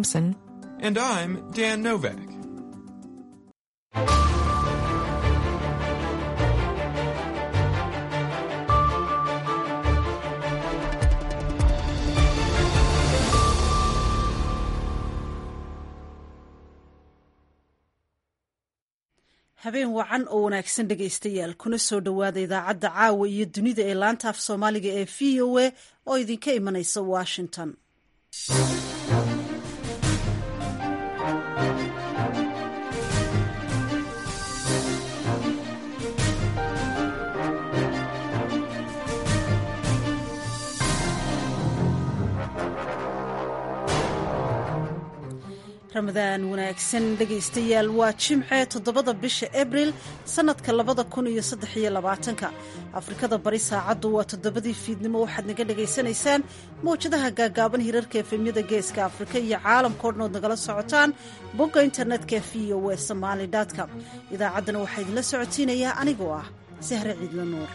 Thompson. And I'm Dan Novak. habeen wacan oo wanaagsan dhegaystayaal kuna soo dhowaada idaacadda caawa iyo dunida ee laanta af soomaaliga ee v o a oo idinka imanaysa washington ramadaan wanaagsan dhegaystayaal waa jimce toddobada bisha abril sannadka labada kun iyo saddex iyo labaatanka afrikada bari saacaddu waa toddobadii fiidnimo waxaad naga dhagaysanaysaan mawjadaha gaagaaban hirarka efemyada geeska afrika iyo caalamka o dhan ood nagala socotaan bogga internetka v o e somaali com idaacaddana waxaa idinla socotiinayaa anigoo ah sahre ciidla nuur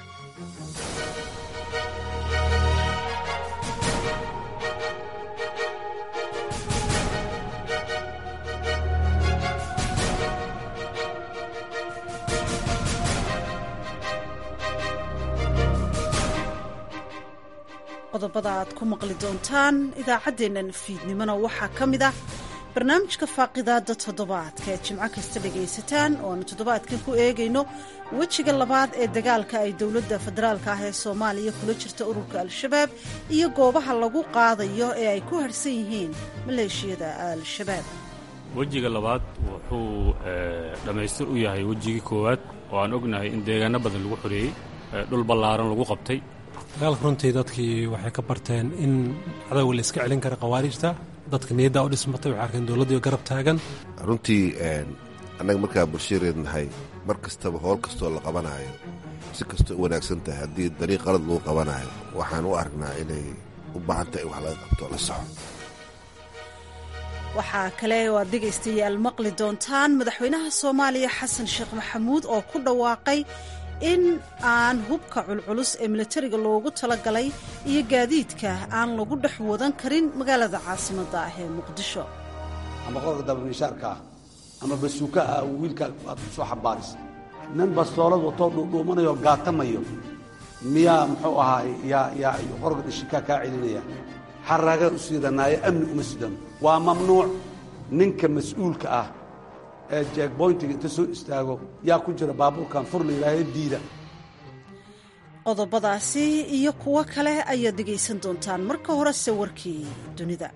qodobada aad ku maqli doontaan idaacaddeennan fiidnimona waxaa ka mid ah barnaamijka faaqidaada toddobaadka ee jimco kasta dhagaysataan oo aanu toddobaadkan ku eegayno wejiga labaad ee dagaalka ay dowladda federaalka ah ee soomaaliya kula jirta ururka al-shabaab iyo goobaha lagu qaadayo ee ay ku harhsan yihiin maleeshiyada al-shabaab wejiga labaad wuxuu dhammaystir u yahay wejigii koowaad oo aan ognahay in deegaano badan lagu xoreeyey dhul ballaaran lagu qabtay dagaalka runtii dadkii waxay ka barteen in cadowga la iska celin kara khawaarijta dadka niyaddaa u dhismatay waxay arkeen dowladdii garab taagan runtii annaga markaa bulshareed nahay mar kastaba howl kastoo la qabanaayo si kastoo u wanaagsan tahay haddii dariiq qalad lagu qabanaayo waxaan u aragnaa inay u baahan tahay in wax laga qabto la soxo waxaa kale oo aad dhegaystayaal maqli doontaan madaxweynaha soomaaliya xasan sheekh maxamuud oo ku dhawaaqay in aan hubka culculus ee milatariga loogu talagalay iyo gaadiidka aan lagu dhex wadan karin magaalada caasimadda ah ee muqdisho ama qorka dabamishaarka ah ama basuuka ah wiilka aad ku soo xambaaris nin bastoolad watoo dhuudhuumanayo gaatamayo miyaa muxuu ahaay yaa yaa qorga dhishikaa kaa celinaya xaraagaan u siidanaayo amni uma sidano waa mamnuuc ninka mas-uulka ah ee jeegboyntiga inta soo istaago yaa ku jira baabuurkan fur la yidhaahae diida qodobadaasi iyo kuwo kale ayaad dhegaysan doontaan marka horese warkii dunida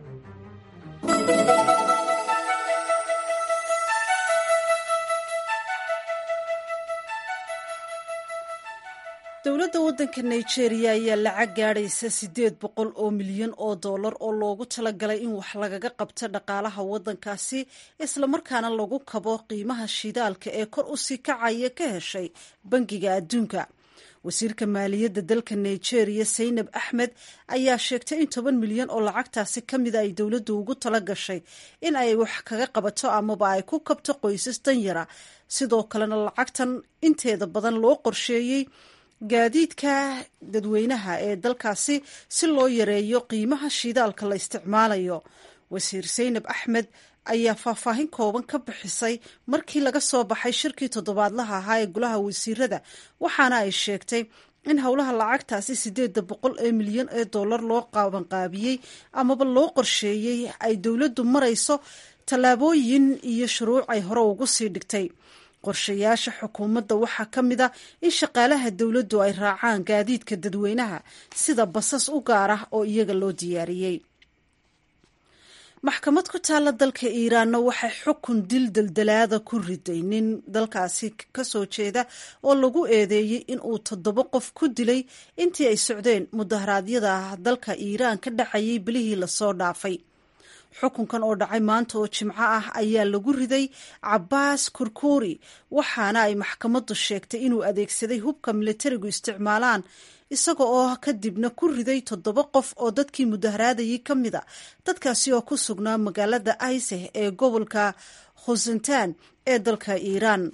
dowladda waddanka nigeria ayaa lacag gaadhaysa siddeed boqol oo milyan oo dollar oo loogu talagalay in wax lagaga qabto dhaqaalaha waddankaasi islamarkaana lagu kabo qiimaha shidaalka ee kor u sii kacaya ka heshay bangiga adduunka wasiirka maaliyadda dalka nigeria saynab axmed ayaa sheegtay in toban milyan oo lacagtaasi ka mida ay dowladdu ugu tala gashay in ay wax kaga qabato amaba ay ku kabto qoysas danyara sidoo kalena lacagtan inteeda badan loo qorsheeyey gaadiidka dadweynaha ee dalkaasi si loo yareeyo qiimaha shidaalka la isticmaalayo wasiir saynab axmed ayaa faahfaahin kooban ka bixisay markii laga soo baxay shirkii toddobaadlaha ahaa ee golaha wasiirada waxaana ay sheegtay in howlaha lacagtaasi siddeedda boqol ee milyan ee dollar loo qaabanqaabiyey amaba loo qorsheeyey ay dowladdu marayso tallaabooyin iyo shuruuc ay hore ugu sii dhigtay qorshayaasha xukuumadda waxaa ka mid a in shaqaalaha dowladdu ay raacaan gaadiidka dadweynaha sida basas u gaar ah oo iyaga loo diyaariyey maxkamad ku taalla dalka iiraanna waxay xukun dil daldalaada ku riday nin dalkaasi ka soo jeeda oo lagu eedeeyey in uu toddoba qof ku dilay intii ay socdeen mudaharaadyada dalka iiraan ka dhacayay bilihii lasoo dhaafay xukunkan oo dhacay maanta oo jimco ah ayaa lagu riday cabbaas kurkuuri waxaana ay maxkamaddu sheegtay inuu adeegsaday hubka militarigu isticmaalaan isaga oo kadibna ku riday toddoba qof oo dadkii mudaharaadayay ka mid a dadkaasi oo ku sugnaa magaalada aiseh ee gobolka khusentan ee dalka iiraan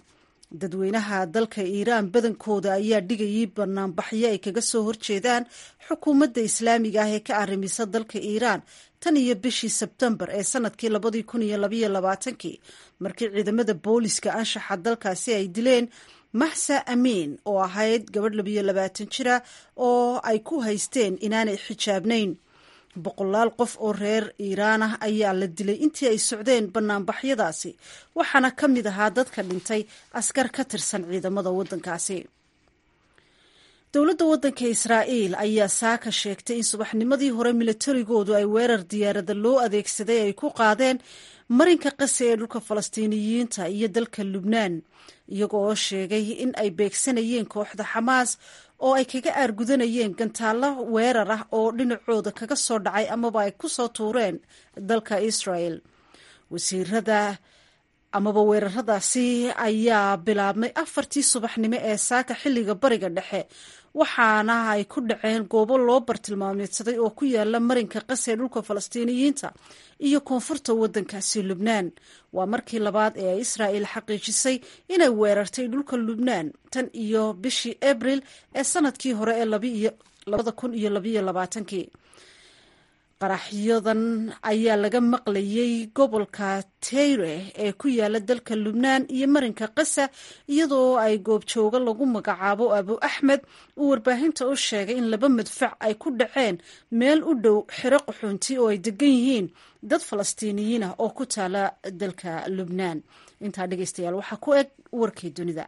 dadweynaha dalka iiraan badankooda ayaa dhigayay banaanbaxyo ay kaga soo horjeedaan xukuumadda islaamiga ah ee ka arrimisa dalka iiraan tan iyo bishii sebtembar ee sanadkii labadii kun iyo labaiyo labaatankii markii ciidamada booliska anshaxa dalkaasi ay dileen maxsa amiin oo ahayd gabadh labiyo labaatan jira oo ay ku haysteen inaanay xijaabnayn boqolaal qof oo reer iiraan ah ayaa la dilay intii ay socdeen banaanbaxyadaasi waxaana ka mid ahaa dadka dhintay askar ka tirsan ciidamada waddankaasi dowladda waddanka israa'iil ayaa saaka sheegtay in subaxnimadii hore milatarigoodu ay weerar diyaarada loo adeegsaday ay ku qaadeen marinka qasi ee dhulka falastiiniyiinta iyo dalka lubnaan iyago oo sheegay in ay beegsanayeen kooxda xamaas oo ay kaga aargudanayeen gantaallo weerar ah oo dhinacooda kaga soo dhacay amaba ay ku soo tuureen dalka israel wasiirada amaba weeraradaasi ayaa bilaabmay afartii subaxnimo ee saaka xilliga bariga dhexe waxaana ay ku dhaceen goobo loo bartilmaameedsaday oo ku yaala marinka qasi ee dhulka falastiiniyiinta iyo koonfurta waddankaasi lubnaan waa markii labaad ee ay israa'il xaqiijisay inay weerartay dhulka lubnaan tan iyo bishii abril ee sanadkii hore ee labada kun iyo labayo labaatankii qaraxyadan ayaa laga maqlayay gobolka teyre ee ku yaala dalka lubnaan iyo marinka qasa iyadoo ay goobjooga lagu magacaabo abu axmed uu warbaahinta u sheegay in laba madfac ay ku dhaceen meel u dhow xero qaxoonti oo ay degan yihiin dad falastiiniyiin ah oo ku taala dalka lubnaan intaa dhegeystayaal waxaa ku eg warkii dunida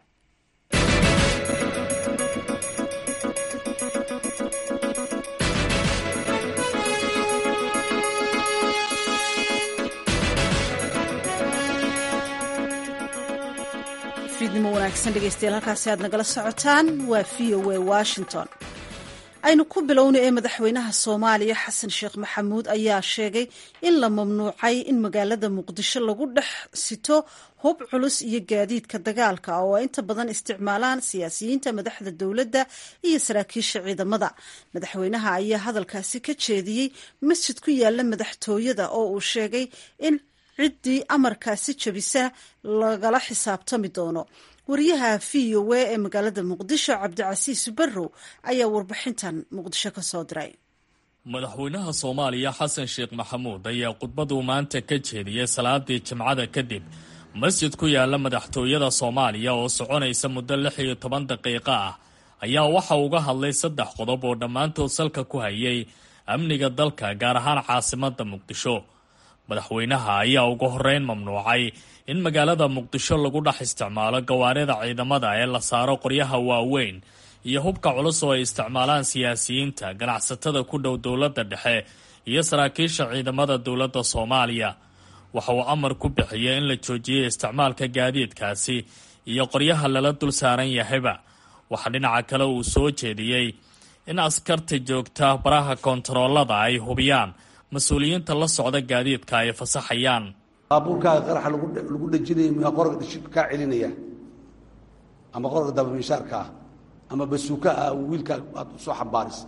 fiidnimo wanaagsan dhegeystayaal halkaasi aad nagala socotaan waa v o a washington aynu ku bilowna ee madaxweynaha soomaaliya xasan sheekh maxamuud ayaa sheegay in la mamnuucay in magaalada muqdisho lagu dhex sito hub culus iyo gaadiidka dagaalka oo ay inta badan isticmaalaan siyaasiyiinta madaxda dowladda iyo saraakiisha ciidamada madaxweynaha ayaa hadalkaasi ka jeediyey masjid ku yaala madaxtooyada oo uu sheegay in ciddii amarkaasi jabisa lagala xisaabtami doono wariyaha v o a ee magaalada muqdisho cabdicasiis barrow ayaa warbixintan muqdisho ka soo diray madaxweynaha soomaaliya xasan sheekh maxamuud ayaa khudbaduu maanta ka jeediyey salaadii jimcada kadib masjid ku yaala madaxtooyada soomaaliya oo soconaysa muddo lix iyo toban daqiiqo ah ayaa waxa uga hadlay saddex qodob oo dhammaantood salka ku hayay amniga dalka gaar ahaan caasimada muqdisho madaxweynaha ayaa ugu horeyn mamnuucay in magaalada muqdisho lagu dhex isticmaalo gawaarida ciidamada ee la saaro qoryaha waaweyn iyo hubka culus oo ay isticmaalaan siyaasiyiinta ganacsatada ku dhow dowladda dhexe iyo saraakiisha ciidamada dowladda soomaaliya waxa uu amar ku bixiyey in la joojiyey isticmaalka gaadiidkaasi iyo qoryaha lala dul saaran yahayba waxaa dhinaca kale uu soo jeediyey in askarta joogta baraha kontaroolada ay hubiyaan mas-uuliyiinta la socda gaadiidka ay fasaxayaan baabuurkaaga qaraxa lagu dhejinaya miyaa qorga dhishibka kaa celinaya ama qorga dabamiishaarka ah ama basuuka ah wiilkaa aad usoo xambaarisa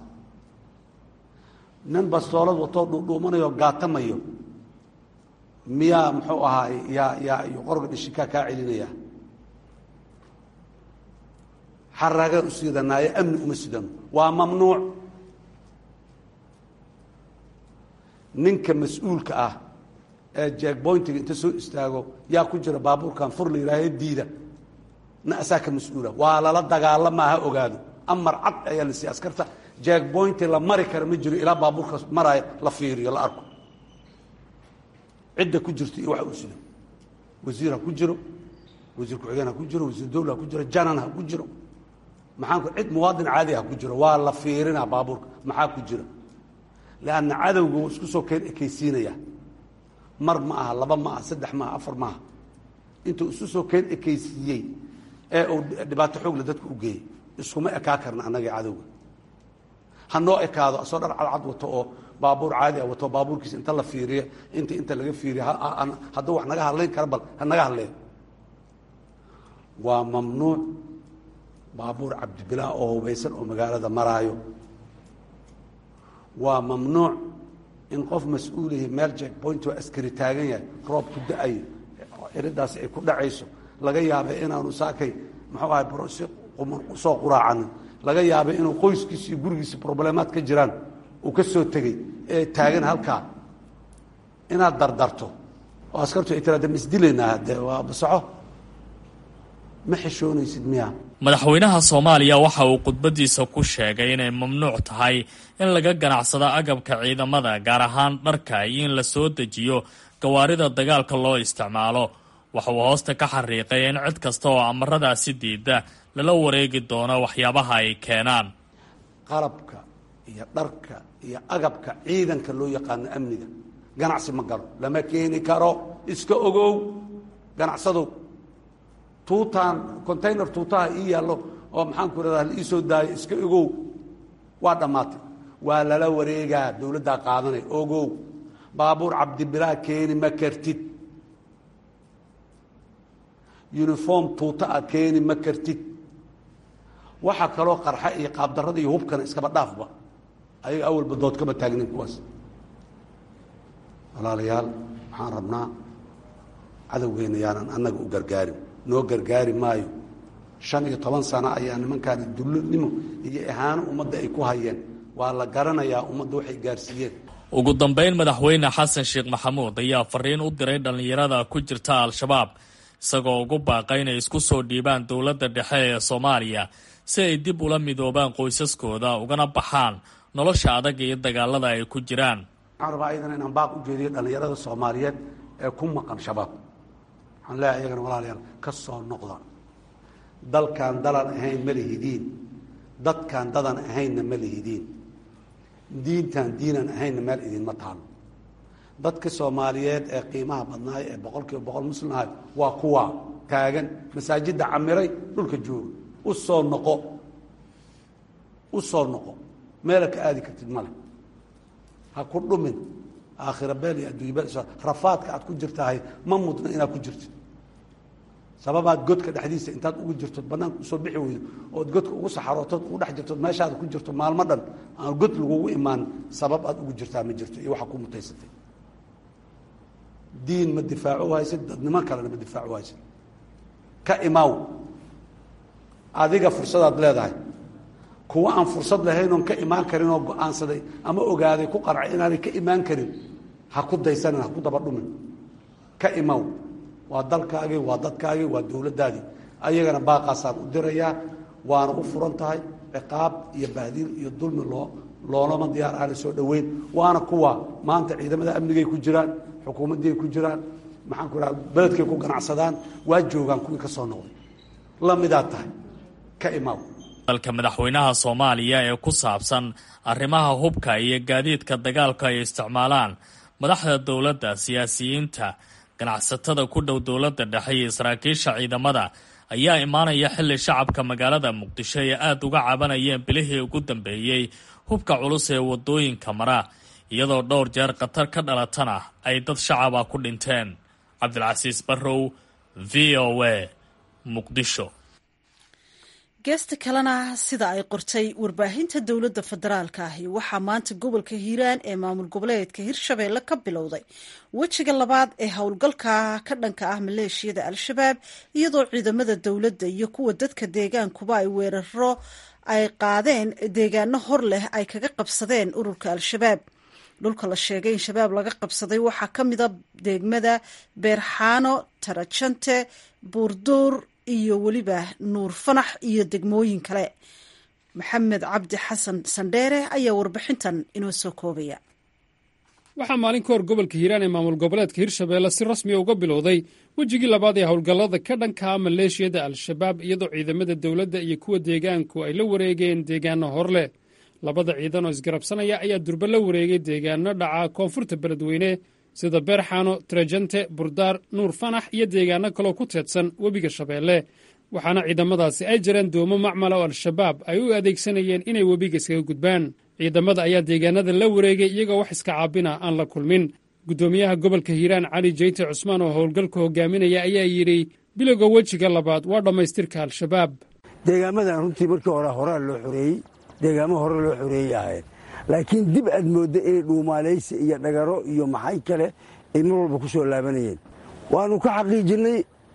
nin bastoolad watoo dhuudhuumanayo gaatamayo miyaa muxuu ahaay yaa yaa qorga dhishibkaa kaa celinaya xaraagaan u siidanaayo amni uma sidano waa mamnuuc ninka mas-uulka ah ee jeegboyntiga inta soo istaago yaa ku jira baabuurkan fur la yihaahe diida na asaa ka mas-uula waa lala dagaalama ha ogaado amar cad ayaa la siiya askarta jeegboynti la mari kara ma jiro ilaa baabuurkaas maraayo la fiiriyo la arko cidda ku jirto iyo waxa uu sido wasiir ha ku jiro wasiir ku-xigeen ha ku jiro wasiir dowla ha ku jiro janan ha ku jiro maxaanku cid muwaadin caadi ha ku jiro waa la fiirinaa baabuurka maxaa ku jira lanna cadowga wuu isku soo keen ekaysiinaya mar ma aha laba ma aha saddex maaha afar maaha intuu isu soo keen ekaysiiyey ee uu dhibaato xoogle dadka u geeyey iskuma ekaa karna annagii cadowga ha noo ekaado asoo dhar cadcad wato oo baabuur caadi a wato baabuurkiisa inta la fiiriyo inta inta laga fiiriyo hadduu wax naga hadlayn kara bal ha naga hadleen waa mamnuuc baabuur cabdibilaa oo hubaysan oo magaalada maraayo waa mamnuuc in qof mas-uulihi meel jeckpoint oo askari taagan yahay roob ku da-ayo ciridaasi ay ku dhacayso laga yaabay inaanu saakay muxuu ahay si soo quraacanin laga yaabay inuu qoyskiisi iyo gurigiisi problemaad ka jiraan uu ka soo tegey ee taagan halkaa inaad dardarto oo askartu ay tiraada ma isdilaynaa de waa basaxo ma xishoonaysid miya madaxweynaha soomaaliya waxa uu khudbadiisa ku sheegay inay mamnuuc tahay in laga ganacsado agabka ciidamada gaar ahaan dharka iyo in la soo dejiyo gawaarida dagaalka loo isticmaalo waxa uu hoosta ka xariiqay in cid kasta oo amaradaasi diida lala wareegi doono waxyaabaha ay keenaan qalabka iyo dharka iyo agabka ciidanka loo yaqaano amniga ganacsi ma galo lama keeni karo iska ogow ganacsadow tuutaan container tuutaha ii yaallo oo maxaanku irahdaa la ii soo daayo iska ogow waa dhammaatay waa lala wareegaa dowladdaa qaadanay ogow baabuur cabdibilaa keeni ma kartid uniform tuuta a keeni ma kartid waxa kaloo qarxa iyo qaabdarrada iyo hubkana iskaba dhaafba ayaga awalba dood kama taagnin kuwaas walaalayaal waxaan rabnaa cadowgeena yaanan annaga u gargaarin noo gargaari maayo shan iyo toban sano ayaa nimankaani dulnimo iyo ihaano ummadda ay ku hayeen waa la garanayaa ummadda waxay gaarsiiyeen ugu dambayn madaxweyne xasan sheekh maxamuud ayaa fariin u diray dhallinyarada ku jirta al-shabaab isagoo ugu baaqay inay isku soo dhiibaan dowladda dhexe ee soomaaliya si ay dib ula midoobaan qoysaskooda ugana baxaan nolosha adag iyo dagaalada ay ku jiraan waxaan rabaa ayadana inaan baaq u jeediyo dhallinyarada soomaaliyeed ee ku maqan shabaab waxaan leeyahay iyagana walaalayaal ka soo noqda dalkan dalan ahayn ma lihidiin dadkan dadan ahaynna ma lihidiin diintan diinan ahaynna meel idinma taalo dadka soomaaliyeed ee qiimaha badnaay ee boqol kiiba boqol muslimahay waa kuwa taagan masaajidda camiray dhulka jooga u soo noqo u soo noqo meela ka aadi kartid male ha ku dhumin aakhira beel iyo adduunya beel rafaadka aad ku jirtahay ma mudna inaad ku jirtid sababaad godka dhexdiisa intaad ugu jirtood banaanka usoo bixi weydo ood godka ugu saxarootood ugu dhex jirtood meeshaada ku jirto maalmo dhan aan god lagugu imaan sabab aad ugu jirtaa ma jirto iyo waxa ku mutaysatay diin ma difaaco haysid dadnimo kalena ma difaaco haysid ka imaaw adiga fursadaad leedahay kuwa aan fursad lahayn oon ka imaan karin oo go-aansaday ama ogaaday ku qarcay inaanay ka imaan karin ha ku daysanin ha ku daba dhumin ka imaw waa dalkaagii waa dadkaagii waa dowladdaadii ayagana baaqaasaan u dirayaa waana u furan tahay ciqaab iyo bahdiil iyo dulmi loo loolama diyaar aana soo dhoweyn waana kuwa maanta ciidamada amnigay ku jiraan xukuumaddiay ku jiraan maxaan ku raha beledkay ku ganacsadaan waa joogaan kuwii ka soo noqday lamidaad tahay ka imaaw dalka madaxweynaha soomaaliya ee ku saabsan arrimaha hubka iyo gaadiidka dagaalka ay isticmaalaan madaxda dowladda siyaasiyiinta ganacsatada ku dhow dowladda dhexe iyo saraakiisha ciidamada ayaa imaanaya xilli shacabka magaalada muqdisho ay aada uga cabanayeen bilihii ugu dambeeyey hubka culus ee wadooyinka mara iyadoo dhowr jeer khatar ka dhalatana ay dad shacaba ku dhinteen cabdilcasiis barrow v o a muqdisho geesta kalena sida ay qortay warbaahinta dowladda federaalka ahi waxaa maanta gobolka hiiraan ee maamul goboleedka hirshabeelle ka bilowday wejiga labaad ee howlgalka ka dhanka ah maleeshiyada al-shabaab iyadoo ciidamada dowladda iyo kuwa dadka deegaankuba ay weeraro ay qaadeen deegaano hor leh ay kaga qabsadeen ururka al-shabaab dhulka la sheegay in shabaab laga qabsaday waxaa ka mida degmada beerxaano tarajante buurduur iyo weliba nuur fanax iyo degmooyin kale maxamed cabdi xasan sandheere ayaa warbixintan inoo soo koobaya waxaa maalin ka hor gobolka hiiraan ee maamul goboleedka hirshabeelle si rasmiya uga bilowday wejigii labaad ee howlgallada ka dhankaa maleeshiyada al-shabaab iyadoo ciidamada dowladda iyo kuwa deegaanku ay la wareegeen deegaano hor leh labada ciidan oo isgarabsanaya ayaa durba la wareegay deegaano dhaca koonfurta beledweyne sida beerxaano trajante burdaar nuur fanax iyo deegaano kaloo ku teedsan webiga shabeelle waxaana ciidamadaasi ay jireen doomo macmala oo al-shabaab ay u adeegsanayeen inay webiga iskaga gudbaan ciidamada ayaa deegaanada la wareegay iyagoo wax iska caabina aan la kulmin guddoomiyaha gobolka hiiraan cali jeyte cusmaan oo howlgalka hogaaminaya ayaa yidhi bilowga wejiga labaad waa dhammaystirka al-shabaab deegaamadan runtii markii hore horaa loo xoreeyey deegaamo hore loo xoreeyey ahayd laakiin dib aad moodda inay dhuumaalaysi iyo dhagaro iyo maxay kale ay mar walba ku soo laabanayeen waannu ka xaqiijinnay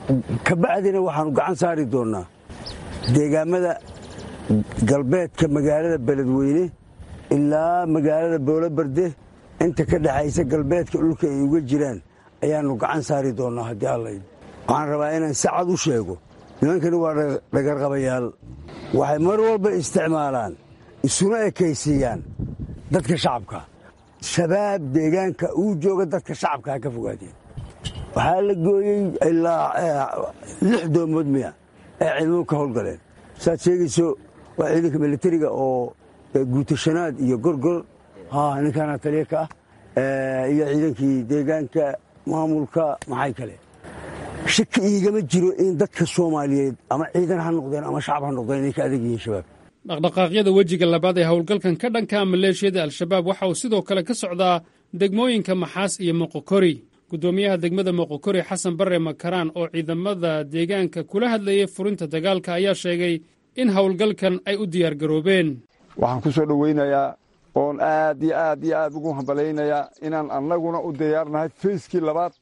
kabacdina waxaannu gacan saari doonnaa deegaamada galbeedka magaalada beledweyne ilaa magaalada boolobarde inta ka dhexaysa galbeedka dhulka ay uga jiraan ayaannu gacan saari doonnaa haddii allayd waxaan rabaa inaan si cad u sheego nimankani waa dhagarqabayaal waxay mar walba isticmaalaan isuna ekaysiiyaan dadka shacabka shabaab deegaanka uu jooga dadka shacabka ha ka fogaadeen waxaa la gooyey ilaa lix doomood miya ee ciidamadu ka howlgaleen saad sheegayso waa ciidanka militariga oo guutashanaad iyo gorgor ninkaana taliya ka ah iyo ciidankii deegaanka maamulka maxay kale shaki iigama jiro in dadka soomaaliyeed ama ciidan ha noqdeen ama shacab ha noqdeen inay ka adag yihiin shabaab dhaqdhaqaaqyada wejiga labaad ee howlgalkan ka dhanka maleeshiyada al-shabaab waxa uu sidoo kale ka socdaa degmooyinka maxaas iyo moqokori guddoomiyaha degmada moqokori xasan barre makaraan oo ciidamada deegaanka kula hadlayay furinta dagaalka ayaa sheegay in howlgalkan ay u diyaargaroobeen waxaan ku soo dhoweynayaa oon aad iyo aad iyo aad ugu hambalaynayaa inaan annaguna u diyaarnahay fayskii labaad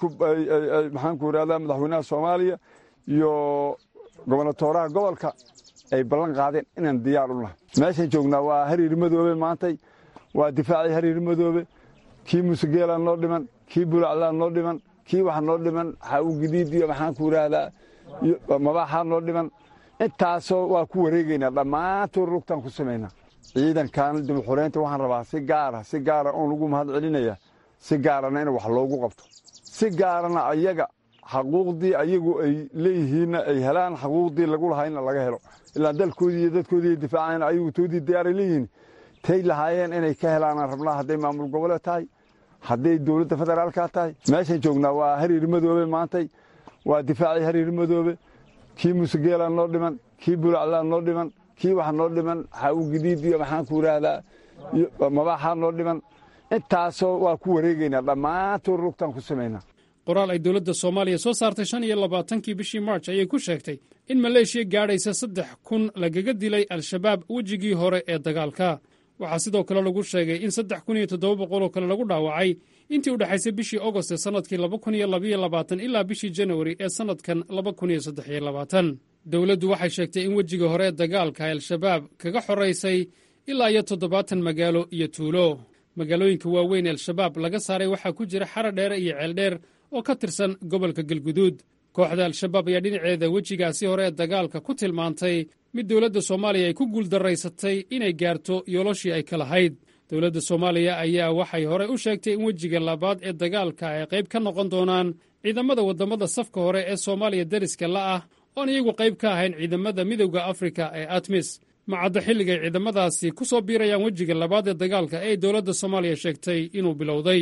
maxaanku idhahdaa madaxweynaha soomaaliya iyo gobonatooraha gobolka ay ballan qaadeen inaan diyaar u nahay meeshaan joognaa waa hariir madoobe maantay waa difaacii hariir madoobe kii musegeelaa noo dhiman kii bulaclaa noo dhiman kii waxa noo dhiman xawu gidiid iyo maxaanku idhaahdaa mabaaxaa noo dhiman intaasoo waa ku wareegaynaa dhammaantood rugtaan ku samaynaa ciidankan dibuxureynta waxaan rabaa si gaara si gaara oon ugu mahad celinaya si gaarana in wax loogu qabto si gaarana ayaga xaquuqdii ayagu ay leeyihiinna ay helaan xaquuqdii lagu lahaayna laga helo ilaa dalkoodii iyo dadkoodii difaaceen ayagu toodii diyaaray leeyihiin tay lahaayeen inay ka helaanaan rabnaa hadday maamul goboleed tahay hadday dowladda federaalka tahay meeshaan joognaa waa hariir madoobe maantay waa difaacii hariir madoobe kii musegeelaa noo dhiman kii bulaclaa noo dhiman kii waxa noo dhiman xawu gidiid iyo maxaanku idhaahdaa mabaaxaa noo dhiman intaasoo waa ku wareegaynaa dhammaantood rugtaan ku samaynaa qoraal ay dowladda soomaaliya soo saartay shan iyo labaatankii bishii march ayay ku sheegtay in maleeshiya gaadhaysa saddex kun lagaga dilay al-shabaab wejigii hore ee dagaalka waxaa sidoo kale lagu sheegay in saddex kun iyo toddoba boqoloo kale lagu dhaawacay intii u dhexaysay bishii agost ee sannadkii laba kun iyo labaiyo labaatan ilaa bishii janawari ee sannadkan laba kun iyo saddex iyo labaatan dowladdu waxay sheegtay in wejiga hore ee dagaalka ay al-shabaab kaga xoraysay ilaa iyo toddobaatan magaalo iyo tuulo magaalooyinka waaweyn ee al-shabaab laga saaray waxaa ku jira xara dheere iyo ceeldheer oo ka tirsan gobolka galguduud kooxda al-shabaab ayaa dhinaceeda wejigaasi hore ee dagaalka ku tilmaantay mid dowladda soomaaliya ay ku guuldaraysatay inay gaarto yoolashii ay ka lahayd dowladda soomaaliya ayaa waxay horey u sheegtay in wejiga labaad ee dagaalka ay qayb ka noqon doonaan ciidamada waddamada safka hore ee soomaaliya deriska la ah oon iyagu qayb ka ahayn ciidamada midowda afrika ee atmis macaddo xilligay ciidamadaasi ku soo biirayaan wejiga labaad ee dagaalka ee dowladda soomaaliya sheegtay inuu bilowday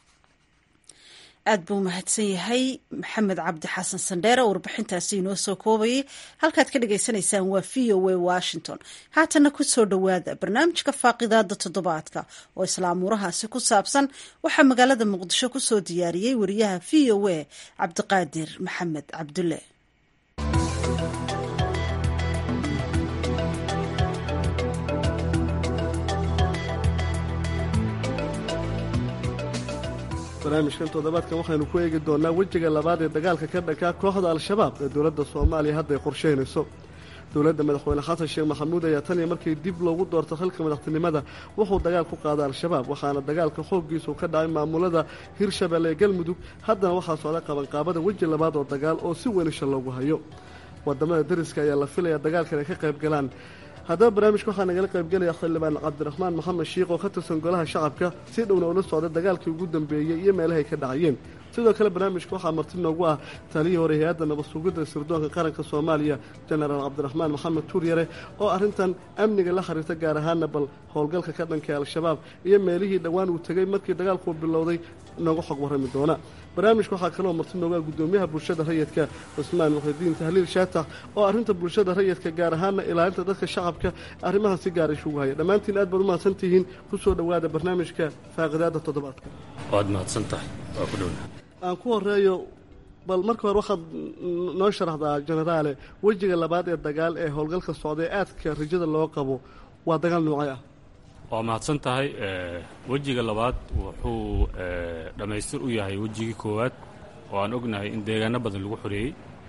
aad buu mahadsan yahay maxamed cabdi xasan sandheere warbixintaasi inoo soo koobayay halkaad ka dhagaysanaysaan waa v o a washington haatana ku soo dhowaada barnaamijka faaqidaada toddobaadka oo islaamuurahaasi ku saabsan waxaa magaalada muqdisho ku soo diyaariyey wariyaha v o a cabdiqaadir maxamed cabdulle barnaamijkan toddobaadkan waxaynu ku eegi doonaa wejiga labaad ee dagaalka ka dhankaa kooxda al-shabaab ee dowladda soomaaliya hadda ay qorsheynayso dowladda madaxweyne xasan sheekh maxamuud ayaa tan iyo markii dib loogu doorto xilka madaxtinimada wuxuu dagaal ku qaaday al-shabaab waxaana dagaalka xooggiisu ka dhacay maamulada hirshabelle ee galmudug haddana waxaa socda qabanqaabada weji labaad oo dagaal oo si welisha loogu hayo wadamada dariska ayaa la filaya dagaalkan ay ka qayb galaan haddaba barnaamijka waxaa nagala qaybgelaya xildhibaan cabdiraxmaan maxamed shiikh oo ka tirsan golaha shacabka si dhowna ula socda dagaalkii ugu dambeeyey iyo meelahay ka dhacayeen sidoo kale barnaamijka waxaa marti noogu ah taliyii hore hay-adda nabad sugidda sirdoonka qaranka soomaaliya jenaraal cabdiraxmaan maxamed tuuryare oo arrintan amniga la xiriirta gaar ahaana bal howlgalka ka dhanka al-shabaab iyo meelihii dhowaan uu tegey markii dagaalkuu bilowday nooga xog warrami doona barnaamijka waxaa kaloo marti noogaa guddoomiyaha bulshada rayidka cusmaan muxidiin tahliil shaatax oo arrinta bulshada rayidka gaar ahaana ilaalinta dadka shacabka arrimaha si gaar isugu haya dhammaantiin aad baad u mahadsan tihiin ku soo dhowaada barnaamijka faaqidaada toddobaadka waad mahadsan tahay waa ku dhowna aan ku horeeyo bal marka hore waxaad noo sharaxdaa jenaraale wejiga labaad ee dagaal ee howlgalka socda ee aadka rajada loo qabo waa dagaal noocay ah waa mahadsan tahay wejiga labaad wuxuu dhammaystir u yahay wejigii koowaad oo aan ognahay in deegaano badan lagu xoreeyey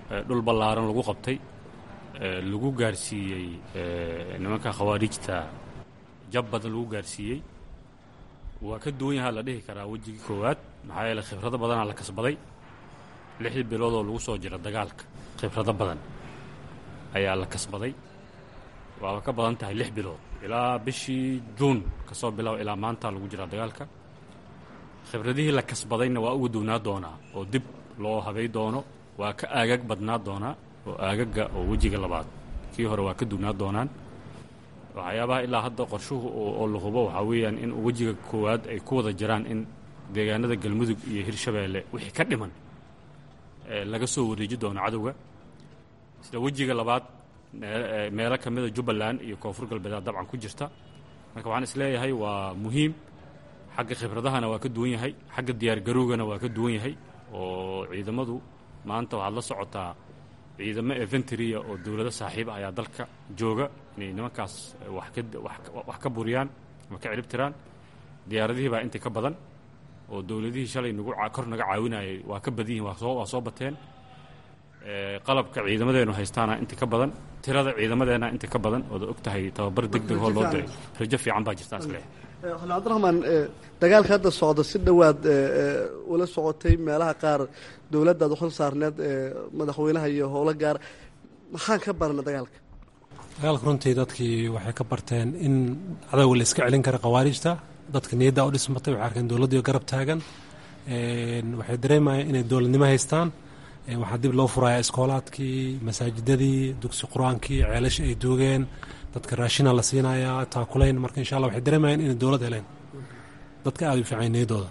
dhul ballaaran lagu qabtay lagu gaarsiiyey nimanka khawaarijta jab badan lagu gaarsiiyey waa ka duwan yahaa la dhihi karaa wejigii koowaad maxaa yeele khibrado badanaa la kasbaday lixdii biloodoo lagu soo jira dagaalka khibrado badan ayaa la kasbaday waaba ka badan tahay lix bilood ilaa bishii juun ka soo bilow ilaa maanta lagu jiraa dagaalka khibradihii la kasbadayna waa uga duwnaa doonaa oo dib loo habay doono waa ka aagag badnaa doonaa oo aagaga oo wejiga labaad kii hore waa ka duwnaa doonaan waxyaabaha ilaa hadda qorshuhu oo la hubo waxaa weeyaan in wejiga koowaad ay ku wada jiraan in deegaanada galmudug iyo hirshabeelle wixii ka dhiman laga soo wareeji doono cadowga sida wejiga labaad meelo ka mida jubbaland iyo koonfur galbeedaa dabcan ku jirta marka waxaan isleeyahay waa muhiim xagga khibradahana waa ka duwan yahay xagga diyaargarowgana waa ka duwan yahay oo ciidamadu maanta waxaad la socotaa ciidamo eventria oo dowlado saaxiib ah ayaa dalka jooga inay nimankaas wax ka buriyaan ama ka ciribtiraan diyaaradihii baa inta ka badan oo dowladihii shalay nagu kor naga caawinayay waa ka badan yihin waa soo bateen qalabka ciidamadeenu haystaana inta ka badan tirada ciidamadeena inta ka badan ooda og tahay tababar deg deg hoo loo diray rajo fiican baa jirtaan isleeyahay xuln cabdiraxmaan dagaalka hadda socda si dhowaad ula socotay meelaha qaar dowladdaad uxil saarneed madaxweynaha iyo howlo gaar maxaan ka barna dagaalka dagaalka runtii dadkii waxay ka barteen in cadowga la iska celin kara khawaarijta dadka niyadda u dhismatay waxay arkeen dowladdiio garab taagan waxay dareemayeen inay dowladnimo haystaan waxaa dib loo furayaa iskoolaadkii masaajidadii dugsi qur-aankii ceelasha ay duugeen dadka raashina la siinayaa taakulayn marka insha allah waxay dareemayeen inay dowlad heleen dadka aada u fiican niyadooda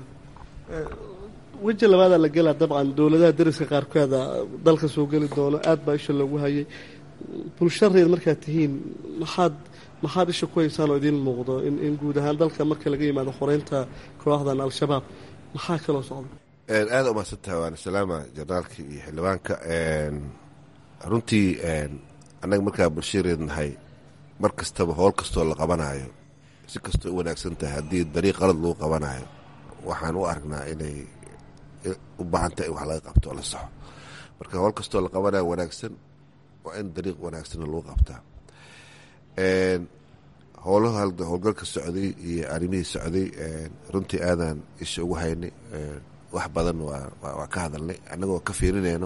weji labaadaa la gelaa dabcan dowladaha dariska qaarkooda dalka soo geli doono aad baa isha loogu hayay bulshareed markaad tihiin maxaad maxaad isha ku haysaan oo idiin muuqdo in guud ahaan dalka marka laga yimaado xoreynta kooxdan al-shabaab maxaa kaloo socda aada umahadsantaha waana salaama janaalka iyo xildhibaanka runtii annaga markaa bulshareed nahay mar kastaba howl kastoo la qabanayo si kastoo u wanaagsan tahay haddii dariiq qalad lagu qabanayo waxaan u aragnaa inay u baahan tahay in wax laga qabto oo la saxo marka howl kastoo la qabanayo wanaagsan waa in dariiq wanaagsanna lagu qabtaa howlaha howlgalka socday iyo arrimihii socday runtii aadaan isha ugu haynay wax badan waa ka hadalnay annagoo ka fiirinayno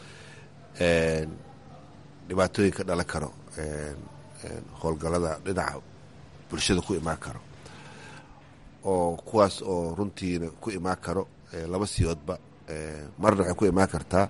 dhibaatooyin ka dhalan karo howlgallada dhinaca bulshada ku imaan karo oo kuwaas oo runtiina ku imaan karo laba siyoodba marna waxay ku imaan kartaa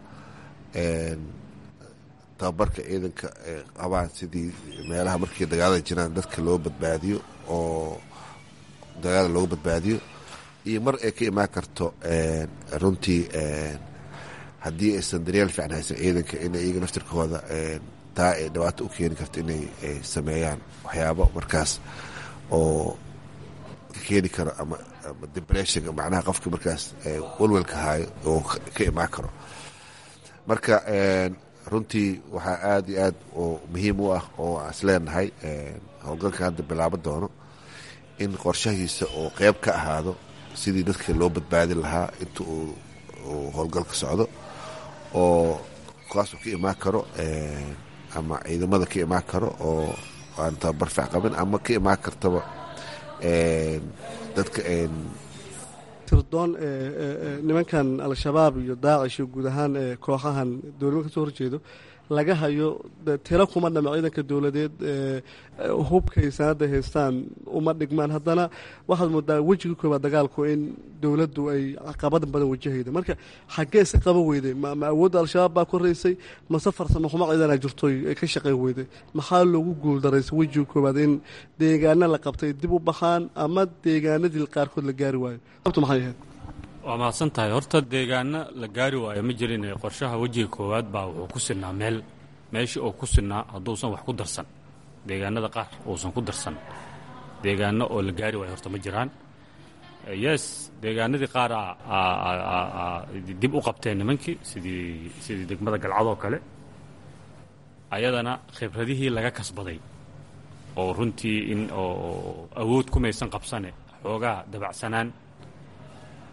tababarka ciidanka qabaan sidii meelaha markii dagaalada jiraan dadka loo badbaadiyo oo dagaala loogu badbaadiyo iyo mar ay ka imaan karto runtii haddii aysan daryeel fiican haysan ciidanka in iyaga naftirkooda taa ay dhibaato u keeni karto inay sameeyaan waxyaabo markaas oo ka keeni karo ama depression macnaha qofka markaas walwalka haayo oo ka imaan karo marka runtii waxaa aada iyo aad oo muhiim u ah oo aan isleenahay howlgalka hadda bilaabo doono in qorshahiisa oo qeyb ka ahaado sidii dadka loo badbaadin lahaa inta uu howlgalka socdo oo kuwaasuu ka imaan karo ama ciidamada ka imaan karo oo aan tababar fiic qabin ama ka imaan kartaba dadka tirdoon nimankan al-shabaab iyo daacish iyo guud ahaan kooxahan dowladnimo ka soo horjeedo laga hayo tiro kuma dhama ciidanka dowladeed hubkay sanada haystaan uma dhigmaan haddana waxaad moodaa wejigii koobaad dagaalku in dowladdu ay caqabad badan wajahayda marka xaggee si qaba weyday ma awoodda al-shabaab baa koraysay mase farsamo xumo ciidana jirto ay ka shaqayn weyday maxaa loogu guuldaraysay wejigii koobaad in deegaana la qabtay dib u baxaan ama deegaanadii qaarkood la gaari waayo abtu maxay ahayd waa mahadsan tahay horta deegaano la gaari waayo ma jirin qorshaha wejiga koowaad baa wuxuu ku sinaa meel meeshii oo ku sinaa hadduusan wax ku darsan deegaanada qaar uusan ku darsan deegaano oo la gaari waayo horta ma jiraan yes deegaanadii qaar dib u qabteen nimankii sidii sidii degmada galcadoo kale ayadana khibradihii laga kasbaday oo runtii in oo awood kumaysan qabsane xoogaa dabacsanaan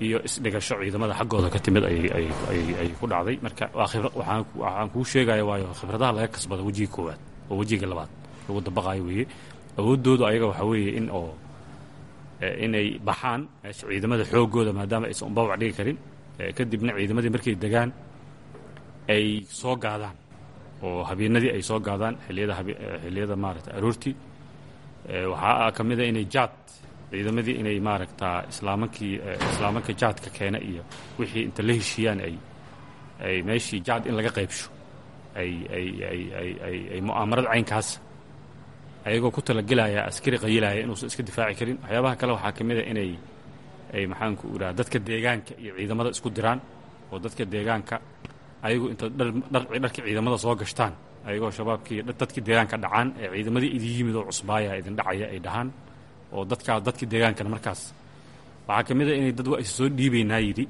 iyo isdhigasho ciidamada xaggooda ka timid ay ku dhacday marka waxaan kuu sheegaya waayo khibradaha laga kasbada wejiga koowaad oo wejiga labaad lagu dabaqaayo weeye awooddoodu ayaga waxaa weeye in oo inay baxaan meesha ciidamada xoogooda maadaama aysan unbabac dhigi karin kadibna ciidamadii markay degaan ay soo gaadaan oo habeenadii ay soo gaadaan xiliyada xilliyada maaragta aroortii waxaa ka mid a inay jaad ciidamadii inay maaragtaa islaamankii islaamanka jaadka keena iyo wixii inta la heshiiyaan ay ay meeshii jaad in laga qaybsho ay ay ay ay ay ay mu'aamarad caynkaas ayagoo ku talagelaya askari qayilaya inuusan iska difaaci karin waxyaabaha kale waxaa ka mid a inay ay maxaanku idhaha dadka deegaanka iyo ciidamada isku diraan oo dadka deegaanka ayagu inta dharkii ciidamada soo gashtaan ayagoo shabaabkii dadkii deegaanka dhacaan ee ciidamadii idin yimid oo cusbaaya idin dhacaya ay dhahaan oo dadkaa dadkii deegaankana markaas waxaa ka mid a inay dad waa is soo dhiibaynaa yidhi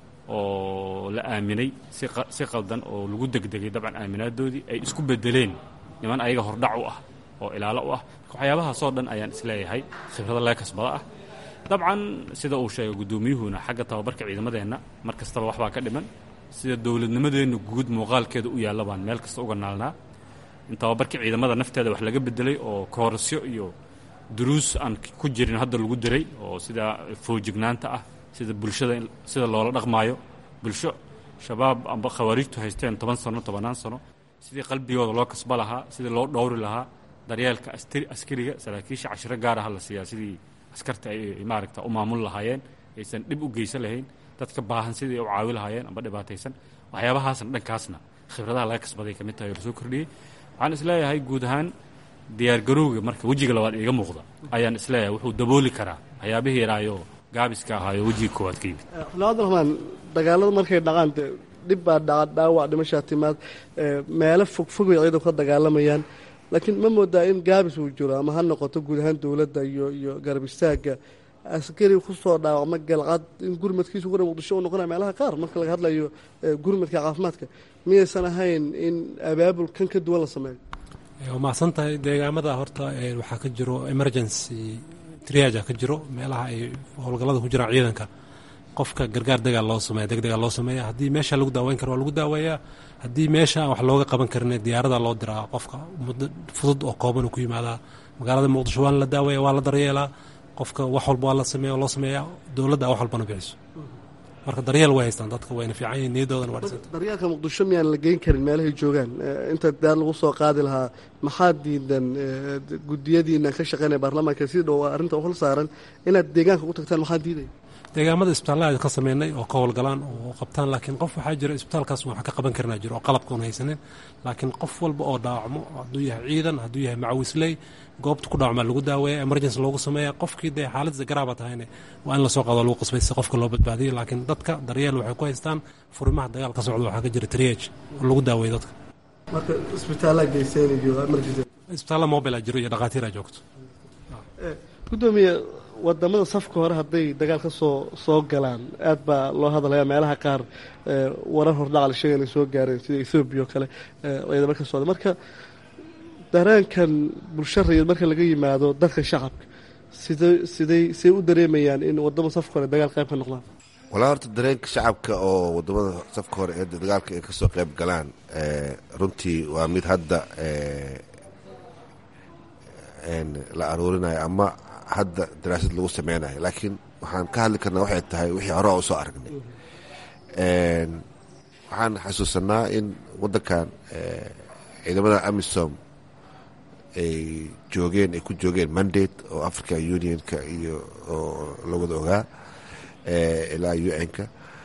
oo la aaminay si qaldan oo lagu degdegay dabcan aaminaadoodii ay isku bedeleen niman ayaga hordhac u ah oo ilaalo u ah waxyaabahaasoo dhan ayaan isleeyahay khibrada laga kasbada ah dabcan sida uu sheegay guddoomiyuhuna xagga tababarka ciidamadeenna mar kastaba waxbaa ka dhiman sida dowladnimadeenna guud muuqaalkeeda u yaalla baan meel kasta uga naalnaa in tababarkii ciidamada nafteeda wax laga bedelay oo koorasyo iyo duruus aan ku jirin hadda lagu diray oo sida foojignaanta ah sida bulshada sida loola dhaqmaayo bulsho shabaab amba khawaariijtu haysteen toban sano tobannaan sano sidii qalbigooda loo kasba lahaa sidii loo dhowri lahaa daryeelka askariga saraakiisha cashiro gaar aha la siiyaa sidii askarta ay maaragta u maamul lahaayeen aysan dhib u geysan lahayn dadka baahan sidii u caawi lahaayeen amba dhibaataysan waxyaabahaasna dhankaasna khibradaha laga kasbaday ka mid tahay oo lasoo kordhiyey waxaan isleeyahay guud ahaan diyaargarowga marka wejiga labaad iiga muuqda ayaan isleeyahay wuxuu dabooli karaa waxyaabihii yaraayo gaabiska ahaayo wejiga koowaad ka yimid cabdiraxmaan dagaalada markay dhacaan de dhib baa dhaca dhaawac dhimashaa timaad meelo fogfog bay ciidanku ka dagaalamayaan laakiin ma moodaa in gaabis uu jiro ama ha noqoto guud ahaan dowladda iyo iyo garab istaagga askari kusoo dhaawacma galcad in gurmadkiisu gura muqdisho u noqonaya meelaha qaar marka laga hadlayo gurmadka caafimaadka miyaysan ahayn in abaabul kan ka duwan la sameeyo waa mahadsan tahay deegaamada horta waxaa ka jiro emergency triaja ka jiro meelaha ay howlgallada ku jiraan ciidanka qofka gargaar degaa loo sameeya degdegaa loo sameeya haddii meesha lagu daaweyn karo waa lagu daaweeyaa haddii meesha wax looga qaban karin diyaarada loo diraa qofka muddo fudud oo kooban ku yimaadaa magaalada muqdisho waa la daaweeya waa la daryeelaa qofka wax walba waa la sameeya loo sameeyaa dowladda wax walbana bixiso marka daryeel way haystaan dadka wayna fiican yihin niyadoodana waa dhisanta daryeelka muqdisho miyaan la geyn karin meelahay joogaan inta daar lagu soo qaadi lahaa maxaa diidan gudiyadiina ka shaqeynaya baarlamaanka si dhow arrinta hol saaran inaad deegaanka u tagtaan maxaa diidaya deegaamada isbitaallada ka sameynay oo ka howlgalaan oo qabtaan laakiin qof waxaa jira isbitaalkaas wax ka qaban karnaa jiro oo qalabka un haysanin laakiin qof walba oo dhaawacmo hadduu yahay ciidan hadduu yahay macawisley goobta ku dhaawacmaa lagu daaweeya emergency loogu sameeya qofkii dee xaaladda garaaba tahayne waa in lasoo qaado lagu qasbay si qofka loo badbaadiyo laakiin dadka daryeel waxay ku haystaan furimaha dagaal ka socda waxaa ka jira triage oo lagu daaweeya dadka marka isbitaallaa geyseen iyo emergency isbitaalla mobile jiro iyo dhakhaatiira joogto gudoomiye wadamada safka hore hadday dagaal ka soo soo galaan aad baa loo hadalaya meelaha qaar warar hordhacal sheega inay soo gaareen sida ethoobiya oo kale ciidamo ka socda marka dareenkan bulsho rayid marka laga yimaado dadka shacabka sida siday siday u dareemayaan in wadamo safka hore dagaal qayb ka noqdaan walaa horta dareenka shacabka oo wadamada safka hore ee dagaalka ay kasoo qayb galaan runtii waa mid hadda la aruurinayo ama hadda daraasad lagu sameynayo laakiin waxaan ka hadli karnaa waxay tahay wixii hore a usoo aragnay waxaan xasuusanaa in waddankan ciidamada amisom ay joogeen ay ku joogeen mandate oo africa unionka iyo oo la wada ogaa ilaa un-ka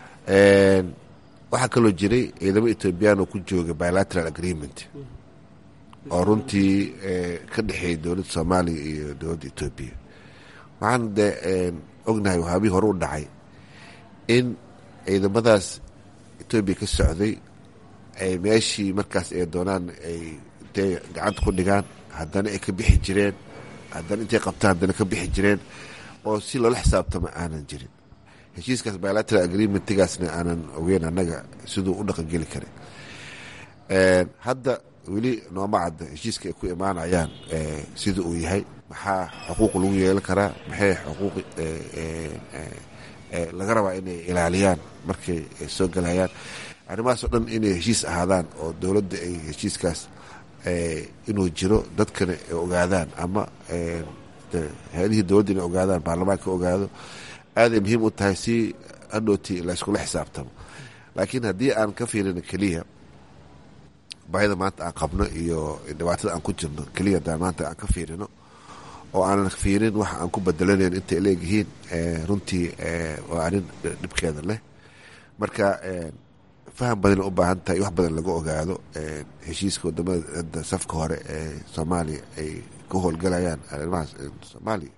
waxaa kaloo jiray ciidamo ethoobiyan oo ku jooga bilateral agreement oo runtii ka dhexeeyay dowladda soomaaliya iyo dowladda etoobiya waxaan de ognahay waxaabihii hore u dhacay in ciidamadaas etoobiya ka socday ay meeshii markaas ay doonaan ay intay gacanta ku dhigaan haddana ay ka bixi jireen haddana intay qabtaan haddana ka bixi jireen oo si loola xisaabtama aanan jirin heshiiskaas bilateral agreementigaasna aanan ogeyn annaga siduu u dhaqangeli karin hadda weli nooma cadda heshiiska ay ku imaanayaan sida uu yahay maxaa xuquuq lagu yeelan karaa maxay xuquuq laga rabaa inay ilaaliyaan markay soo gelayaan arrimahaas oo dhan inay heshiis ahaadaan oo dowladda ay heshiiskaas inuu jiro dadkana ay ogaadaan ama hay-adihii dowladda inay ogaadaan baarlamaanka ogaado aaday muhiim u tahay si hadhooti layskula xisaabtamo laakiin haddii aan ka fiirino keliya baahida maanta aan qabno iyo dhibaatada aan ku jirno keliya haddaan maanta aan ka fiirino oo aanan fiirin waxa aan ku bedelanayn intay leegyihiin runtii waa arrin dhibkeeda leh marka faham badan u baahan tahay wax badan laga ogaado heshiiska wadamada safka hore ee soomaaliya ay ka howlgalayaan arrimahaas soomaaliya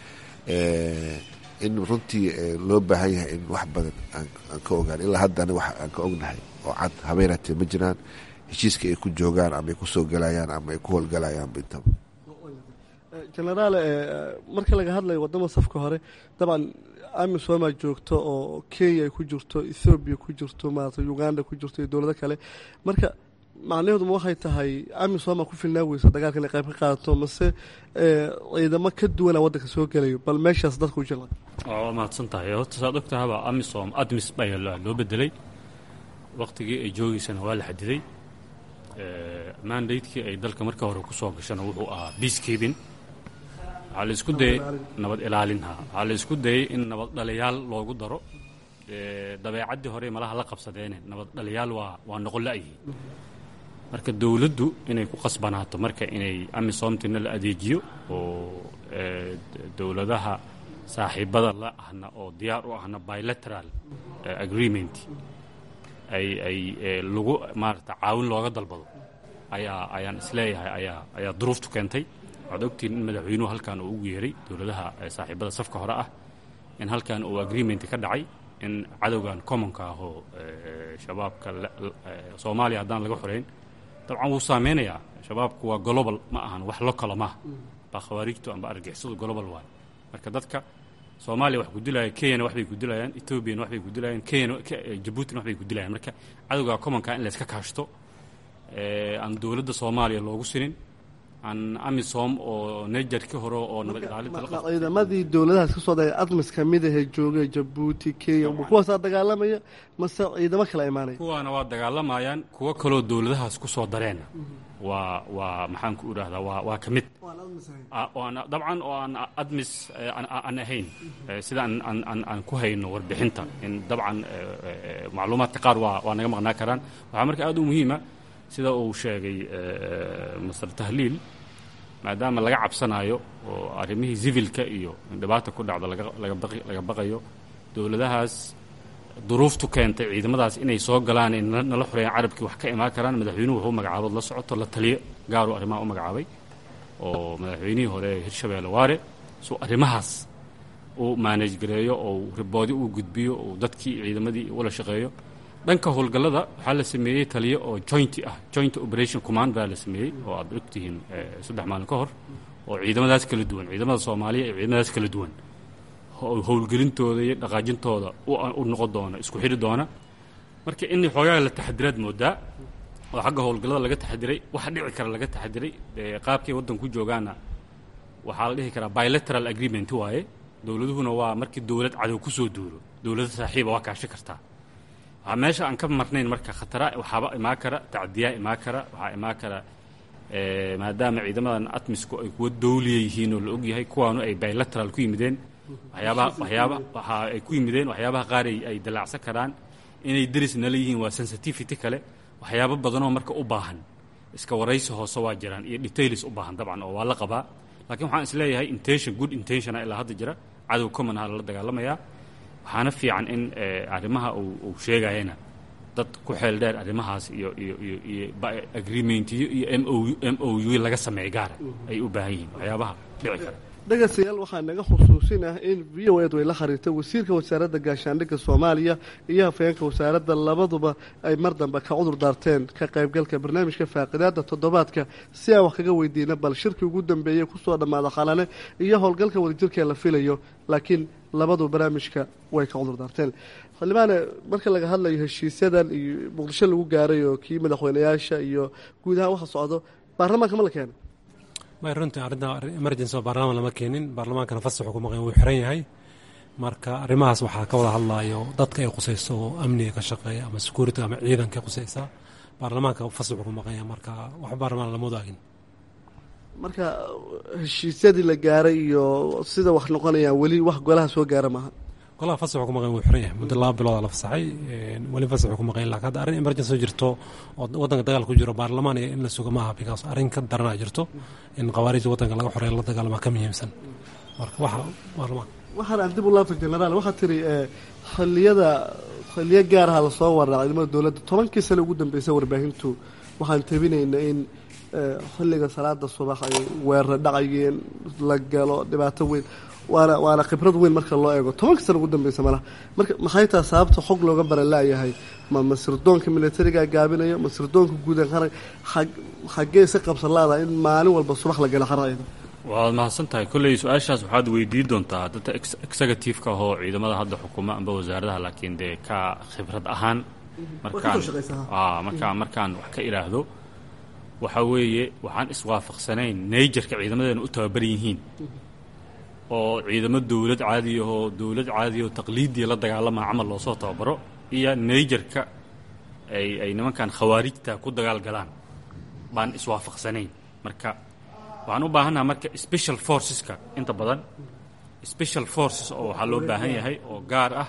in runtii loo baahan yahay in wax badan aan ka ogaan ilaa haddana wax aan ka ognahay oo cad habeenatee ma jiraan heshiiska ay ku joogaan ama ay ku soo galayaan ama ay ku howlgalayaan intaba genaraal marka laga hadlayo wadama safka hore dabcan amisomaa joogto oo kenya ay ku jirto ethoobiya ku jirto maarata uganda ku jirto iyo dowlado kale marka macnaheedu ma waxay tahay amisoma ku filnaa weysa dagaalka inay qayb ka qaadato mase ciidamo ka duwana waddanka soo gelayo bal meeshaas dadka u jila waa mahadsan tahay horta saad og tahaba amisom admis baa loo bedelay waktigii ay joogeysana waa la xadiday mandatekii ay dalka marka hore ku soo gashana wuxuu ahaa peacekeeping waxaa la isku dayay nabad ilaalinha waxaa la isku dayay in nabad dhaliyaal loogu daro dabeecaddii hore malaha la qabsadeene nabad dhaliyaal waa waa noqon la'yihi marka dowladdu inay ku qasbanaato marka inay amisomtina la adeejiyo oo dowladaha saaxiibada la ahna oo diyaar u ahna bilateral agreement ay ay lagu maarata caawin looga dalbado ayaa ayaan isleeyahay ayaa ayaa duruuftu keentay waxaad ogtihiin in madaxweynuhu halkan uu ugu yeeray dowladaha saaxiibada safka hore ah in halkan uu agreement ka dhacay in cadowgan commonka ah oo shabaabka soomaaliya haddaan laga xoreyn dabcan wuu saameynayaa shabaabku waa global ma ahan wax lokala maaha baa khawaarijtu amba argixisadu global waay marka dadka soomaaliya wax ku dilaya kenyana waxbay ku dilayaan etoobiyana waxbay ku dilayaan kenyana jabuutina waxbay ku dilayaan marka cadowga commonka in layska kaashto aan dowladda soomaaliya loogu sinin aan amisom oo nejarki hore oo nabad ilaalinta ciidamadii dowladahaas ka soo daya admis ka mid ahee joogay jabuuti kenya kuwaasaa dagaalamaya mase ciidamo kala imaanaya kuwaana waa dagaalamayaan kuwo kaloo dowladahaas ku soo dareena waa waa maxaan ku idhaahdaa waa waa ka mid dabcan oo aan admis aan ahayn sida aan ku hayno warbixinta in dabcan macluumaadka qaar waa waa naga maqnaa karaan waxaa marka aad u muhiima sida uu sheegay master tahliil maadaama laga cabsanayo oo arrimihii sivilka iyo dhibaata ku dhacda laga baqayo dowladahaas duruuftu keentay ciidamadaas inay soo galaan in nala xoreeyaan carabkii wax ka imaan karaan madaxweynuhu wuxuu magacaabood la socoto la taliyo gaaruu arrimaha u magacaabay oo madaxweynihii hore hirshabeelle waare suu arrimahaas uu maanaj gareeyo oo riboodi uu gudbiyo oo dadkii ciidamadii ula shaqeeyo dhanka howlgallada waxaa la sameeyey taliyo oo joint ah joint operation command baa la sameeyey oo aad ogtihiin saddex maalin ka hor oo ciidamadaas kala duwan ciidamada soomaaliya iyo ciidamadaas kala duwan howlgelintooda iyo dhaqaajintooda u noqon doona isku xidhi doona marka in xoogaa la taxadiraad moodaa oo xagga howlgallada laga taxadiray waxa dhici kara laga taxadiray qaabkay waddan ku joogaana waxaa la dhihi karaa bilateral agreement waaye dowladuhuna waa markii dowlad cadow ku soo duuro dowlada saaxiiba waa kaashi kartaa waxaa meesha aan ka marnayn marka khatara waxaaba imaan kara tacdiyaa imaan kara waxaa imaan kara maadaama ciidamadan atmisku ay kuwa dowliya yihiin oo la ogyahay kuwaanu ay bilateral ku yimideen waxyaabaha waxyaaba waxa ay ku yimideen waxyaabaha qaar ay dalaacsan karaan inay deris nala yihiin waa sensitivity kale waxyaabo badanoo marka u baahan iska waraysi hoose waa jiraan iyo details u baahan dabcan oo waa la qabaa laakiin waxaan is leeyahay intention good intentiona ilaa hadda jira cadow common aha lala dagaalamayaa waxaana fiican in arrimaha uu sheegayana dad ku xeel dheer arrimahaas iyo iyo iyo iyo agreementiyo iyo m o m o u laga sameeya gaara ay u baahan yihiin waxyaabaha dhici kara dhegaystayaal waxaa naga xusuusin ah in v o ed way la xiriirtay wasiirka wasaaradda gaashaandhigga soomaaliya iyo hafayeenka wasaaradda labaduba ay mar dambe ka cudur daarteen ka qaybgalka barnaamijka faaqidaada toddobaadka si aan wax kaga weydiina bal shirkii ugu dambeeyey kusoo dhammaada khalane iyo howlgalka wadajirkee la filayo laakiin labadu barnaamijka way ka cudur daarteen xildhibaane marka laga hadlayo heshiisyadan iyo muqdisho lagu gaaray oo kii madaxweynayaasha iyo guud ahaan waxa socdo baarlamaanka ma la keena may runtii arrinta emergency oo baarlamaan lama keenin baarlamaankana fasaxu ku maqan wuu xiran yahay marka arrimahaas waxaa ka wada hadlayo dadka ay khusayso oo amniga ka shaqeeya ama security ama ciidanka khusaysa baarlamaanka fasaxu ku maqanya marka wax baarlamaan lama wadaagin marka heshiisyadii la gaaray iyo sida wax noqonayaan weli wax golaha soo gaara maaha golaha fasaxu ku maqan wuu xiran yahay muddo laba bilooda la fasaxay weli fasaxu ku maqan laakiin hadda arrin emergency jirto oo waddanka dagaal ku jiro baarlamaan iyo in la sugo maaha because arrin ka daranaa jirto in khawaarijda waddanka laga xoreeyo la dagaalama ka muhiimsan marka waxa baarlamaan waxaan aan dib u laafay genaraal waxaa tiri xilliyada xilliyo gaaraha lasoo waraa ciidamada dowladda tobankii sane ugu dambeysay warbaahintu waxaan tabinayna in xilliga salaada subax ay weerara dhacayeen la galo dhibaato weyn waana waana khibrad weyn marka loo eego tobankii sane ugu dambeysa malaha marka maxay taha sababta xog looga baran laayahay ma masirdoonka militariga gaabinayo masirdoonka guudan qaran xaggee si qabsan laada in maalin walba subax la galo xarayda waad mahadsan tahay kolley su-aashaas waxaad weydiin doontaa dadka executive-ka ahoo ciidamada hadda xukuma amba wasaaradaha laakiin dee ka khibrad ahaan markaan markaan markaan wax ka idhaahdo waxaa weeye waxaan iswaafaqsanayn nayjarka ciidamadeena u tababaran yihiin oo ciidamo dowlad caadiyahoo dowlad caadiyahoo taqliidiya la dagaalamaa camal loosoo tababaro iyo nayjarka ay ay nimankan khawaarijta ku dagaal galaan baan iswaafaqsanayn marka waxaan u baahannaha marka special forceska inta badan special forces oo waxaa loo baahan yahay oo gaar ah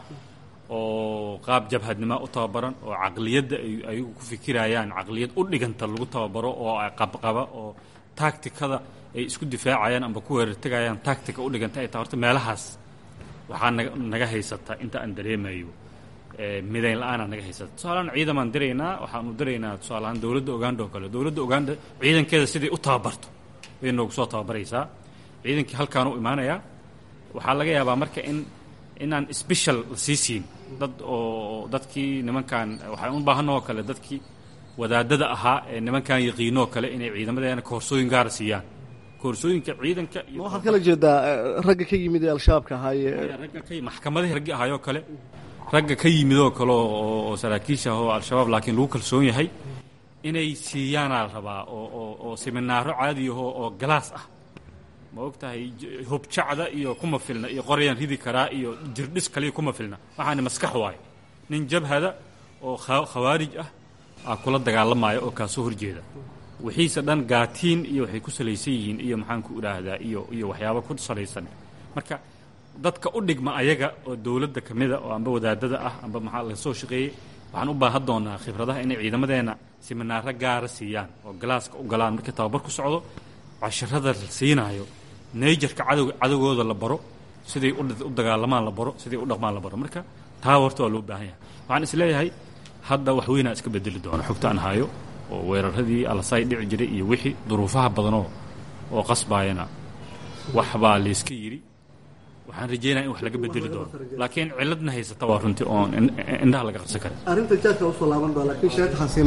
oo qaab jabhadnimo u tababaran oo caqliyadda ay ayagu ku fikirayaan caqliyad u dhiganta lagu tababaro oo qabqaba oo tacticada ay isku difaacayaan amba ku weerartegayaan tactica u dhiganta ay tahay horta meelahaas waxaa naga naga haysata inta aan dareemayo midayn la-aanaa naga haysata tusaalehaan ciidamaan diraynaa waxaanu diraynaa tusaaleahaan dowladda uganda oo kale dowladda uganda ciidankeeda siday u tababarto bay noogu soo tababaraysaa ciidankii halkaan u imaanayaa waxaa laga yaabaa marka in inaan special la sii siin dad oo dadkii nimankan waxaan u baahanoo kale dadkii wadaadada ahaa ee nimankan yaqiinoo kale inay ciidamadeena koorsooyin gaara siiyaan koorsooyinka ciidanka waxaad kala jeedaa ragga ka yimid ee al-shabaabka ahaaye ragga ka maxkamadihii raggi ahaayoo kale ragga ka yimidoo kale oo saraakiisha ah oo al-shabaab laakiin lagu kalsoon yahay inay siiyaanaa la rabaa oo oo oo seminaaro caadiyaho oo galaas ah ma og tahay hubjacda iyo kuma filna iyo qoryaan ridi karaa iyo jirdhis kaliya kuma filna waxaana maskax waayo nin jabhada oo khawaarij ah aa kula dagaalamaya oo kaasoo horjeeda wixiise dhan gaatiin iyo waxay ku salaysan yihiin iyo maxaanku idhaahdaa iyo iyo waxyaaba ku salaysan marka dadka u dhigma ayaga oo dowladda ka mida oo amba wadaadada ah amba maxaa laga soo shaqeeyey waxaan u baahan doonaa khibradaha inay ciidamadeenna siminaaro gaara siiyaan oo galaaska u galaan markii tababar ku socdo casharada la siinaayo nayjarka cadow cadowgooda la baro siday u dagaalamaan la baro siday u dhaqmaan la baro marka taa horta waa loo baahan yahay waxaan isleeyahay hadda wax weynaa iska bedeli doona xogta aan hayo oo weeraradii alasay dhici jiray iyo wixii duruufaha badanoo oo qasbaayana waxbaa layska yidhi waxaan rajeynaya in wax laga bedeli doono laakiin ciladna haysata waa runtii oon indhaha laga qabsan karin arrinta jaadka usoo laaban doona laakiin sheekh xasiina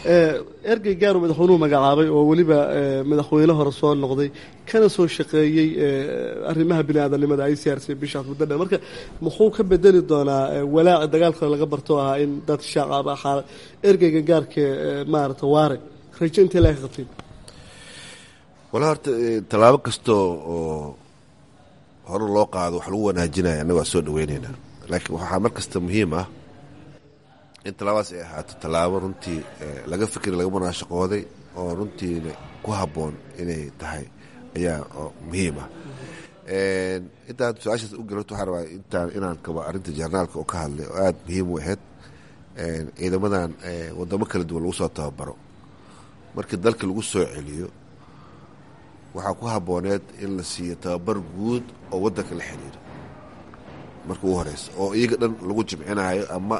ergey gaaru madaxweynuhu magacaabay oo weliba madaxweyne hore soo noqday kana soo shaqeeyey arrimaha bini aadanimada i c r c bishaas muddo dheer marka muxuu ka bedeli doonaa walaaci dagaalka laga barto ahaa in dad shacab ah ergeyga gaarka maarata waare rajo intee laga qabteen walaa horta tallaabo kastoo oo hore loo qaado wax lagu wanaajinaya annaga waa soo dhaweyneynaa laakiin waxaa mar kasta muhiim ah in tallaabadaas ay ahaato tallaabo runtii laga fikri laga munaashaqooday oo runtiina ku habboon inay tahay ayaa muhiim ah intaan su-aashaas u gelato waxaa rabaa intaan inaan kaba arrinta jarnaalka oo ka hadlay oo aada muhiim u ahayd ciidamadan wadamo kala duwan lagu soo tababaro markii dalka lagu soo celiyo waxaa ku habbooneed in la siiyo tababar guud oo waddanka la xiriiro marka ugu horeysa oo iyaga dhan lagu jimcinayo ama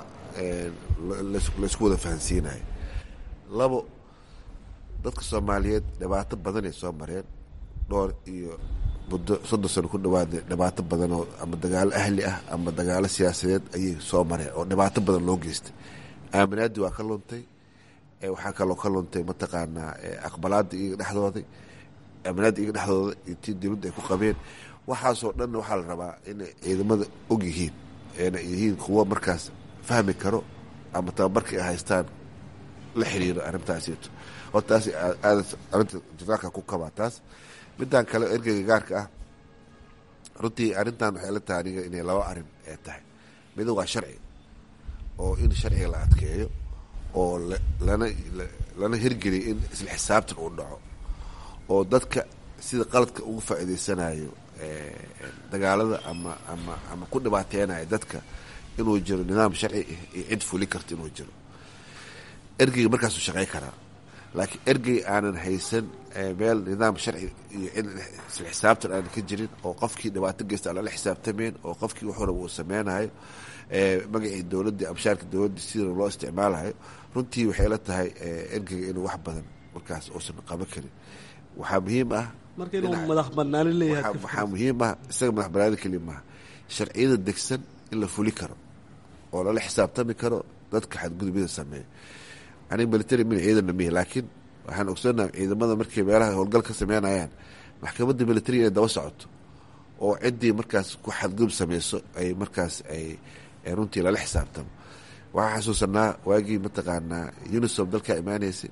laysku wada fahansiinayo labo dadka soomaaliyeed dhibaato badan ay soo mareen dhowr iyo muddo soddon sano ku dhawaada dhibaato badan oo ama dagaalo ahli ah ama dagaalo siyaasadeed ayay soo mareen oo dhibaato badan loo geystay aaminaadii waa ka luntay waxaa kaloo ka luntay mataqaanaa aqbalaadii iyaga dhexdooday aaminaadii iyaga dhexdooda iyo tii dowladda ay ku qabeen waxaasoo dhan waxaa la rabaa inay ciidamada og yihiin eena yihiin kuwo markaas fahmi karo ama tababarkii ay haystaan la xiriiro arrintaasito horta taas aada arrinta janaalka ku kabaa taas midaan kale ergeyga gaarka ah runtii arrintan waxay la tahay aniga inay laba arrin ee tahay mida waa sharci oo in sharciga la adkeeyo oo lana lana hirgeliyo in isla xisaabtan uu dhaco oo dadka sida qaladka ugu faa'iidaysanayo dagaalada ama ama ama ku dhibaateynayo dadka inuu jiro nidaam sharci iyo cid fuli karta inuu jiro ergeyga markaasuu shaqey karaa laakiin ergey aanan haysan meel nidaam sharci iyo cid isla xisaabtan aanan ka jirin oo qofkii dhibaato geysta aan lala xisaabtamayn oo qofkii wax walaba uu sameynayo magacii dowladdii amshaarka dowladdii sida loo isticmaalayo runtii waxay la tahay ergeyga inuu wax badan markaas uusan qaban karin waxaa muhiim ah marka inuu madax banaani leeyahay waxaa muhiim ah isaga madax banaani keli maaha sharciyada degsan in la fuli karo oo lala xisaabtami karo dadka xadgudubyada sameeya aniga military min ciidanna mihi laakiin waxaan ogsoonaha ciidamada markay meelaha howlgal ka sameynayaan maxkamadda military inay daba socoto oo ciddii markaas ku xadgudub sameyso ay markaas ay runtii lala xisaabtamo waxaan xasuusanaa waagii mataqaanaa unisom dalkaa imaaneysay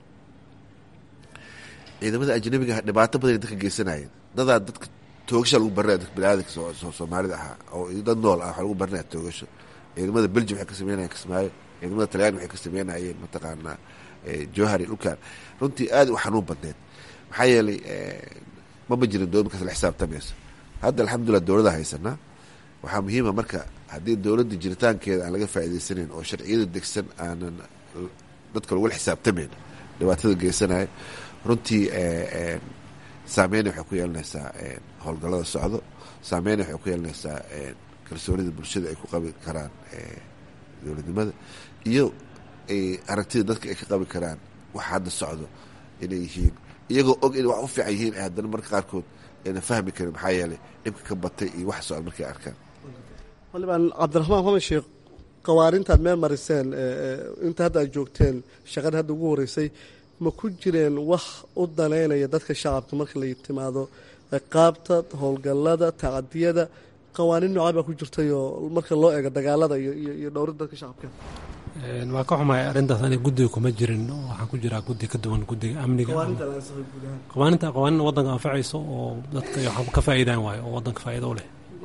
ciidamada ajnabiga ah dhibaato badan dadka geysanayeen dadaa dadka toogasha lagu barinaya dadka baniaadanka soomaalida ahaa oo dad nool ah waxaa lagu barinaya toogasho ciidamada belgium waxay ka sameynayeen kismaayo ciidamada talyaani waxay ka sameynayeen mataqaanaa johari dhulkan runtii aad u xanuun badneed maxaa yeelay mama jirin dowlad markaas la xisaabtamayso hadda alxamdulilah dowlada haysanaa waxaa muhiima marka haddii dowladda jiritaankeeda aan laga faa'iidaysanayn oo sharciyada degsan aanan dadka lagula xisaabtamayn dhibaatada geysanayo runtii saameyna waxay ku yeelanaysaa howlgallada socdo saameyna waxay ku yeelanaysaa kalsoonida bulshada ay ku qabi karaan dowladnimada iyo aragtida dadka ay ka qabi karaan wax hadda socdo inay yihiin iyagoo og inay wax u fiican yihiin haddana marka qaarkood ayna fahmi karin maxaa yeelay dhibka ka batay iyo wax socda markay arkaan xildhibaan cabdiraxmaan maxamed sheekh qawaarintaad meel mariseen inta hadda aad joogteen shaqada hadda ugu horeysay ma ku jireen wax u danaynaya dadka shacabka marka la timaado qaabta howlgallada tacadiyada qawaaniin noocaa baa ku jirtayoo marka loo eego dagaalada iyo dhowrida dadka shacabka waa ka xumahay arrintaas aniga guddiga kuma jirin waxaan ku jiraa guddi ka duwan guddiga amniga qawaaninta qawaanin waddanka anfacayso oo dadka waxba ka faa'iidaan waayo oo waddanka faa'iido u leh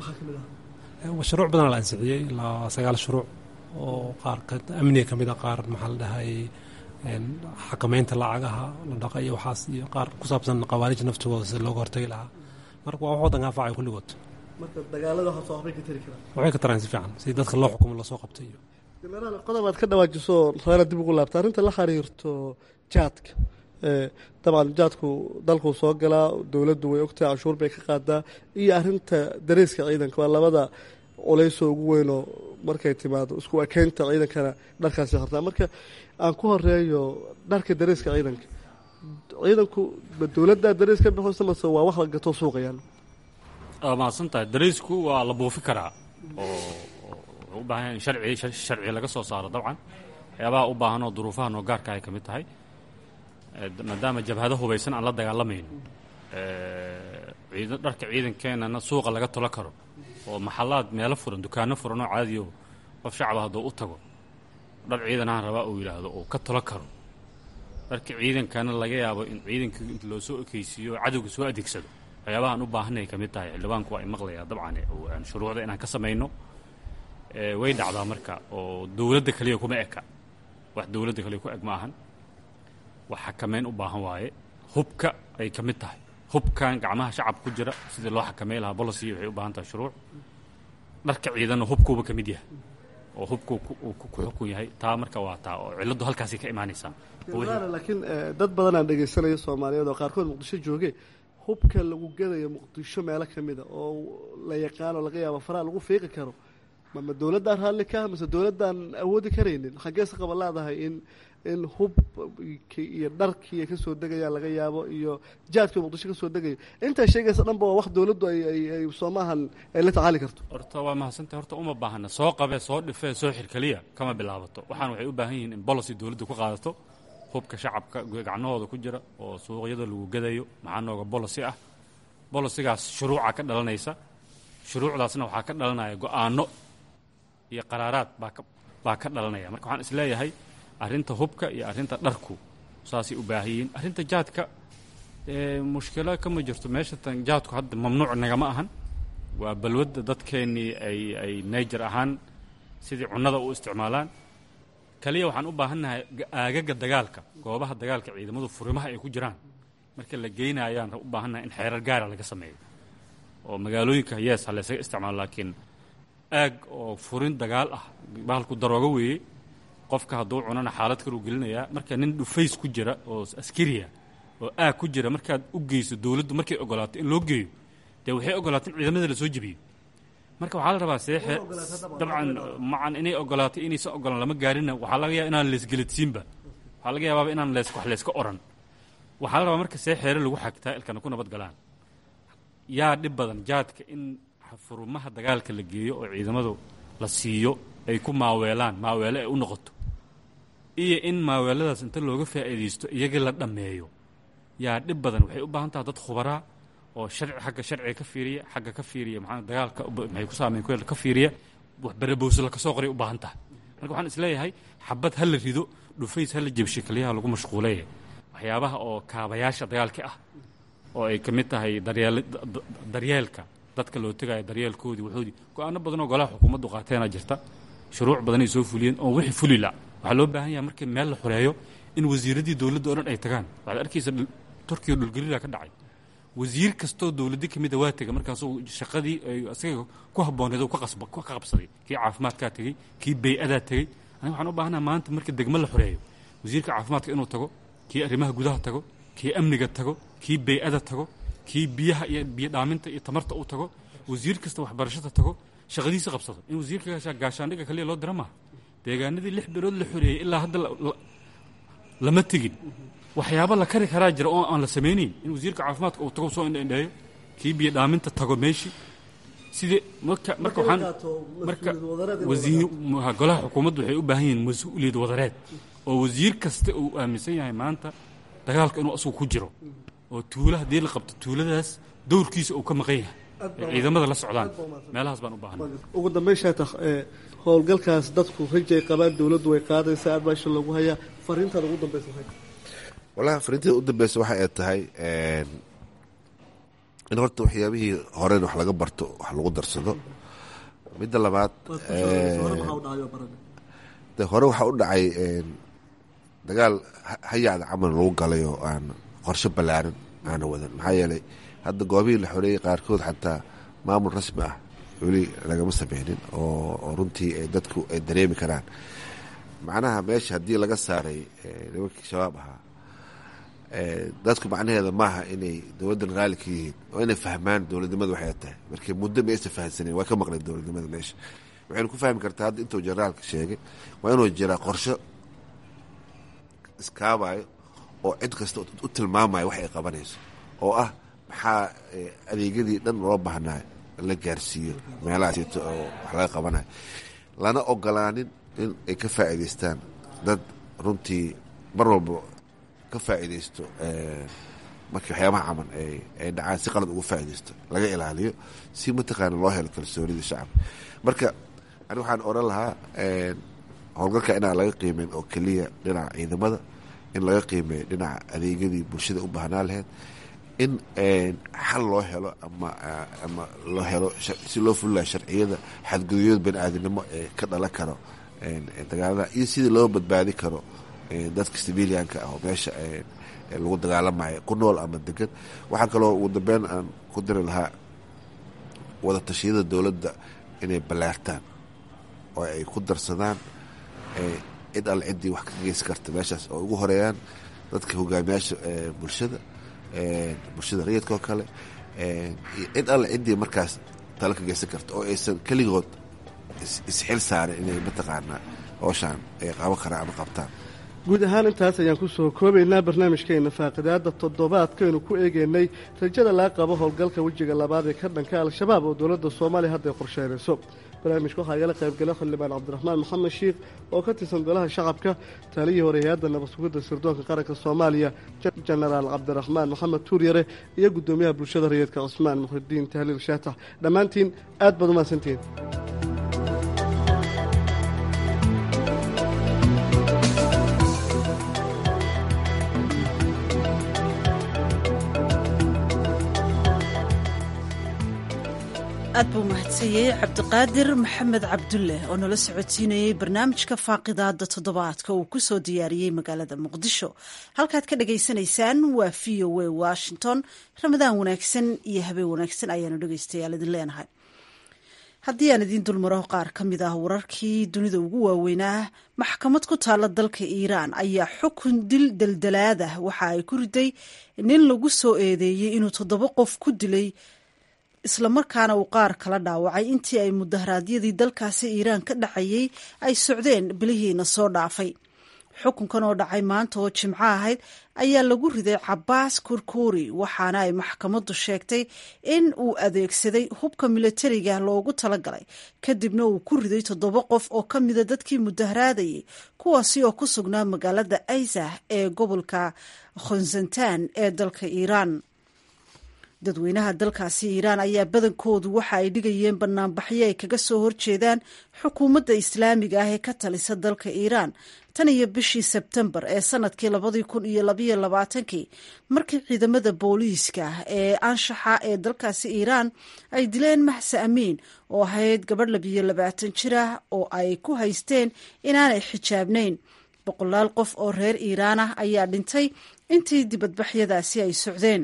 shuruuc badan la ansixiyey ilaa sagaal shuruuc oo qaar amniga ka mid a qaar maxaa la dhahay xakamaynta lacagaha la dhaqa iyo waxaas iyo qaar ku saabsan qawaarij naftooda sida looga hortagi lahaa marka waa wax waddanka anfacaya kulligood marka dagaalada waxaa waxbay ka tari karaan waxay ka taraan si fiican si dadka loo xukumo lasoo qabtay iyo genaraal qodob aad ka dhawaajiso reera dib ugu laabta arrinta la xiriirto jaadka dabcan jaadku dalkuu soo galaa dowladdu way ogtahay canshuur bay ka qaadaa iyo arrinta dareeska ciidanka waa labada culaysoo ugu weynoo markay timaado isku ekeynta ciidankana dharkaasi hartaa marka aan ku horeeyo dharka dareeska ciidanka ciidanku dowladdaa darees ka baxoysa mase waa wax la gato suuqayaan waa mahadsan tahay dareysku waa la buufi karaa oo wuxuu u baahan yahay in sharci sharci laga soo saaro dabcan waxyaabaha u baahan oo duruufaha noo gaarka ay ka mid tahay maadaama jabhado hubaysan aan la dagaalamayno dharka ciidankeenana suuqa laga tolo karo oo maxalaad meelo furan dukaano furan oo caadiyo qof shacaba hadduu u tago dhar ciidanahan rabaa uu yidhaahdo uu ka tolo karo dharka ciidankana laga yaabo in ciidanka inta loo soo ekeysiiyo cadowga soo adeegsado waxyaabahaan u baahanay ka mid tahay xildhibaanku waa imaqlayaa dabcan shuruucda inaan ka samayno way dhacdaa marka oo dowladda kaliya kuma eka wax dowladda kaliya ku eg ma ahan wax xakameyn u baahan waaye hubka ay ka mid tahay hubkan gacmaha shacab ku jira sidii loo xakamey lahaa bolicy waxay u baahan tahay shuruuc dharka ciidanna hubkuuba ka mid yahay oo hubku ku xukun yahay taa marka waa taa oo cilladdu halkaasay ka imaanaysaa laakiin dad badanaan dhegaysanaya soomaaliyeed oo qaarkood muqdisho jooge hubka lagu gadayo muqdisho meelo ka mida oo la yaqaano laga yaabo faraha lagu fiiqi karo ma dowladdaan raalli ka mase dowladdaan awoodi karaynin xaggeese qaba leedahay in in hubki iyo dharkii ay kasoo degayaan laga yaabo iyo jaadkii muqdisho kasoo degayo intaa sheegaysa dhanba waa wax dowladdu ay soomaahan ay la tacaali karto horta waa mahadsantay horta uma baahana soo qabee soo dhifee soo xir keliya kama bilaabato waxaan waxay u baahan yihiin in bolicy dowladdu ku qaadato hubka shacabka gacnahooda ku jira oo suuqyada lagu gadayo maxaa nooga bolicy ah bolicigaas shuruuca ka dhalanaysa shuruucdaasna waxaa ka dhalanaya go-aano iyo qaraaraad baa ka baa ka dhalanaya marka waxaan isleeyahay arrinta hubka iyo arrinta dharku saasay u baahan yihiin arrinta jaadka mushkilo kama jirto meesha tan jaadku hadda mamnuuc nagama ahan waa balwadda dadkeennii ay ay nayjar ahaan sidii cunnada u isticmaalaan kaliya waxaan u baahannahay aagaga dagaalka goobaha dagaalka ciidamadu furimaha ay ku jiraan marka la geynayaan u baahannahay in xeerar gaara laga sameeyo oo magaalooyinka yees ha laysaga isticmaalo laakiin aag oo furin dagaal ah bahalku daroogo weeye qofka hadduu cunana xaalad kaluu gelinayaa marka nin dhufays ku jira oo askariya oo aag ku jira markaad u geyso dowladdu markay ogolaato in loo geeyo dee waxay ogolaato in ciidamada lasoo jebiyo marka waxaa la rabaa seexe dabcan macan inay ogolaato inaysan ogolaan lama gaarina waxaa laga yaaba inaan leesgeladsiinba waxaa laga yaabaaba inaan lees wax layska oran waxaa la rabaa marka see xeere lagu xagtaa ilkana ku nabad galaan yaa dhib badan jaadka in furumaha dagaalka la geeyo oo ciidamadu la siiyo ay ku maaweelaan maaweele ay u noqoto iyo in maaweeladaas inta looga faa'iidaysto iyaga la dhammeeyo yaa dhib badan waxay u baahan taha dad khubaraa oo sharci xagga sharciga ka fiiriya xagga ka fiiriya maxaa dagaalka maxay ku saameyn ku ka fiiriya wax berebowse la kasoo qoray u baahan tahay marka waxaan isleeyahay xabad ha la rido dhufays ha la jebshe kaliyaha lagu mashquuleye waxyaabaha oo kaabayaasha dagaalka ah oo ay ka mid tahay daryeel daryeelka dadka loo tegayo daryeelkoodii wuxuudii go-aano badan oo golaha xukuumaddu qaateenaa jirta shuruuc badanay soo fuliyeen oo wixii fulila waxaa loo baahan yahay markii meel la xureeyo in wasiiradii dowladda oo dhan ay tagaan waxaad arkaysa turkiya dhulgelila ka dhacay wasiir kastoo dowladdi ka mida waa tegay markaasuu shaqadii ay isaga ku habbooneed uu ka qabsaday kii caafimaadkaa tegey kii bay-adaa tegey aniga waxaan u baahanaha maanta marka degmo la xoreeyo wasiirka caafimaadka inuu tago kii arrimaha gudaha tago kii amniga tago kii bay-ada tago kii biyaha iyo biyo dhaaminta iyo tamarta uu tago wasiir kasta waxbarashada tago shaqadiisa qabsado in wasiirka gaashaandhiga kaliya loo dira maaha deegaanadii lix bilood la xoreeyey ilaa hadda lama tegin waxyaaba la kari karaa jira oo aan la samaynayn in wasiirka caafimaadka uu tago soo indhaindheeyo kii biyo dhaaminta tago meeshii sidii marka marka waxaan marka wasiir golaha xukuumaddu waxay u baahan yihiin mas-uuliyad wadareed oo wasiir kasta uu aaminsan yahay maanta dagaalka inuu asagu ku jiro oo tuulo haddii la qabto tuuladaas dowrkiisa uu ka maqan yahay ay ciidamada la socdaan meelahaas baan u baahanay ugu dambayn sheetakh howlgalkaas dadku rajay qabaan dowladdu way qaadaysaa adbaasha lagu hayaa fariintaad ugu dambaysa maxay wallahi fariintada u dambeysa waxa ay tahay in horta waxyaabihii horen wax laga barto wax lagu darsado midda labaad de hore waxaa u dhacay dagaal hayacda camal lagu galay oo aan qorshe ballaaran aana wadan maxaa yeelay hadda goobihii la xoreeyey qaarkood xataa maamul rasmi ah weli lagama sameynin oo runtii dadku ay dareemi karaan macnaha meesha haddii laga saaray nimankii shabaab ahaa dadku macnaheeda maaha inay dowladdan raalli ka yihiin oo inay fahmaan dowladnimada waxay tahay markii muddo ma aysan fahansaneen waa ka maqleen dowladnimada meesha waxaynu ku fahmi kartaa hadda intuu generaalka sheegay waa inuu jiraa qorsho iskaabayo oo cid kasta u tilmaamayo wax ay qabanayso oo ah maxaa adeegyadii dhan loo baahnayo la gaarsiiyo meelahaasito oo wax laga qabanayo lana ogolaanin in ay ka faa'iidaystaan dad runtii mar walba ka faa'iidaysto markii waxyaabaha camal ay dhacaan si qalad uga faa'iidaysto laga ilaaliyo si mataqaana loo helo kalsoonida shacabka marka ani waxaan odhan lahaa howlgalka inaan laga qiimeyn oo keliya dhinaca ciidamada in laga qiimeeyo dhinaca adeegyadii bulshada u baahnaa lahayd in xal loo helo ama ama loo helo si loo fulilayo sharciyada xadgudubyada bani aadamnimo ee ka dhalan karo dagaalada iyo sidii loo badbaadi karo dadka civilianka ah oo meesha lagu dagaalamayo ku nool ama degan waxaa kaloo ugu dambeyn aan ku diri lahaa wada tashiyada dowladda inay ballaartaan oo ay ku darsadaan cid alle ciddii wax ka geysan karta meeshaas oo ugu horeeyaan dadka hogaamiyaasha bulshada bulshada rayidka oo kale cid alle ciddii markaas talo ka geysan karta oo aysan keligood isxil saarin inay mataqaanaa howshaan ay qaban karaan ama qabtaan guud ahaan intaas ayaan ku soo koobaynaa barnaamijkeena faaqidaada toddobaadkaynu ku eegaynay rajada laga qabo howlgalka wejiga labaad ee ka dhanka al-shabaab oo dowladda soomaaliya hadday qorsheynayso barnaamijka waxaa igala qaybgala xildhibaan cabdiraxmaan maxamed shiikh oo ka tirsan golaha shacabka taliyii hore hay-adda nabad sugidda sirdoonka qaranka soomaaliya jenaraal cabdiraxmaan maxamed tuuryare iyo guddoomiyaha bulshada rayidka cusmaan muxidiin tahliil shaatax dhammaantiin aad baad umahadsantihiin aad buu mahadsanyahay cabdiqaadir maxamed cabdulle oo nala socodsiinayey barnaamijka faaqidaada toddobaadka uu ku soo diyaariyey magaalada muqdisho halkaad ka dhagaysanaysaan waa v o a washington ramadaan wanaagsan iyo habeen wanaagsan ayaanu dhegaystayaal idin leenahay haddii aan idiin dulmaro qaar ka mid ah wararkii dunida ugu waaweynaa maxkamad ku taalla dalka iiraan ayaa xukun dil daldalaadah waxa ay ku riday nin lagu soo eedeeyey inuu toddoba qof ku dilay islamarkaana uu qaar kala dhaawacay intii ay mudaharaadyadii dalkaasi iiraan ka dhacayey ay socdeen bilihiina soo dhaafay xukunkan oo dhacay maanta oo jimco ahayd ayaa lagu riday cabaas kurkuuri waxaana ay maxkamaddu sheegtay in uu adeegsaday hubka milatariga loogu talagalay kadibna uu ku riday toddoba qof oo ka mida dadkii mudaharaadayay kuwaasi oo ku sugnaa magaalada aysah ee gobolka khonsantan ee dalka iiraan dadweynaha dalkaasi iiraan ayaa badankoodu waxa ay dhigayeen banaanbaxyo ay kaga soo horjeedaan xukuumadda islaamiga ah ee ka talisa dalka iiraan tan iyo bishii sebtembar ee sanadkii labadii kun iyo labayo labaatankii markii ciidamada booliiska ee anshaxa ee dalkaasi iiraan ay dileen maxse amiin oo ahayd gabadh labiyo labaatan jir ah oo ay ku haysteen inaanay xijaabnayn boqolaal qof oo reer iiraan ah ayaa dhintay intii dibadbaxyadaasi ay socdeen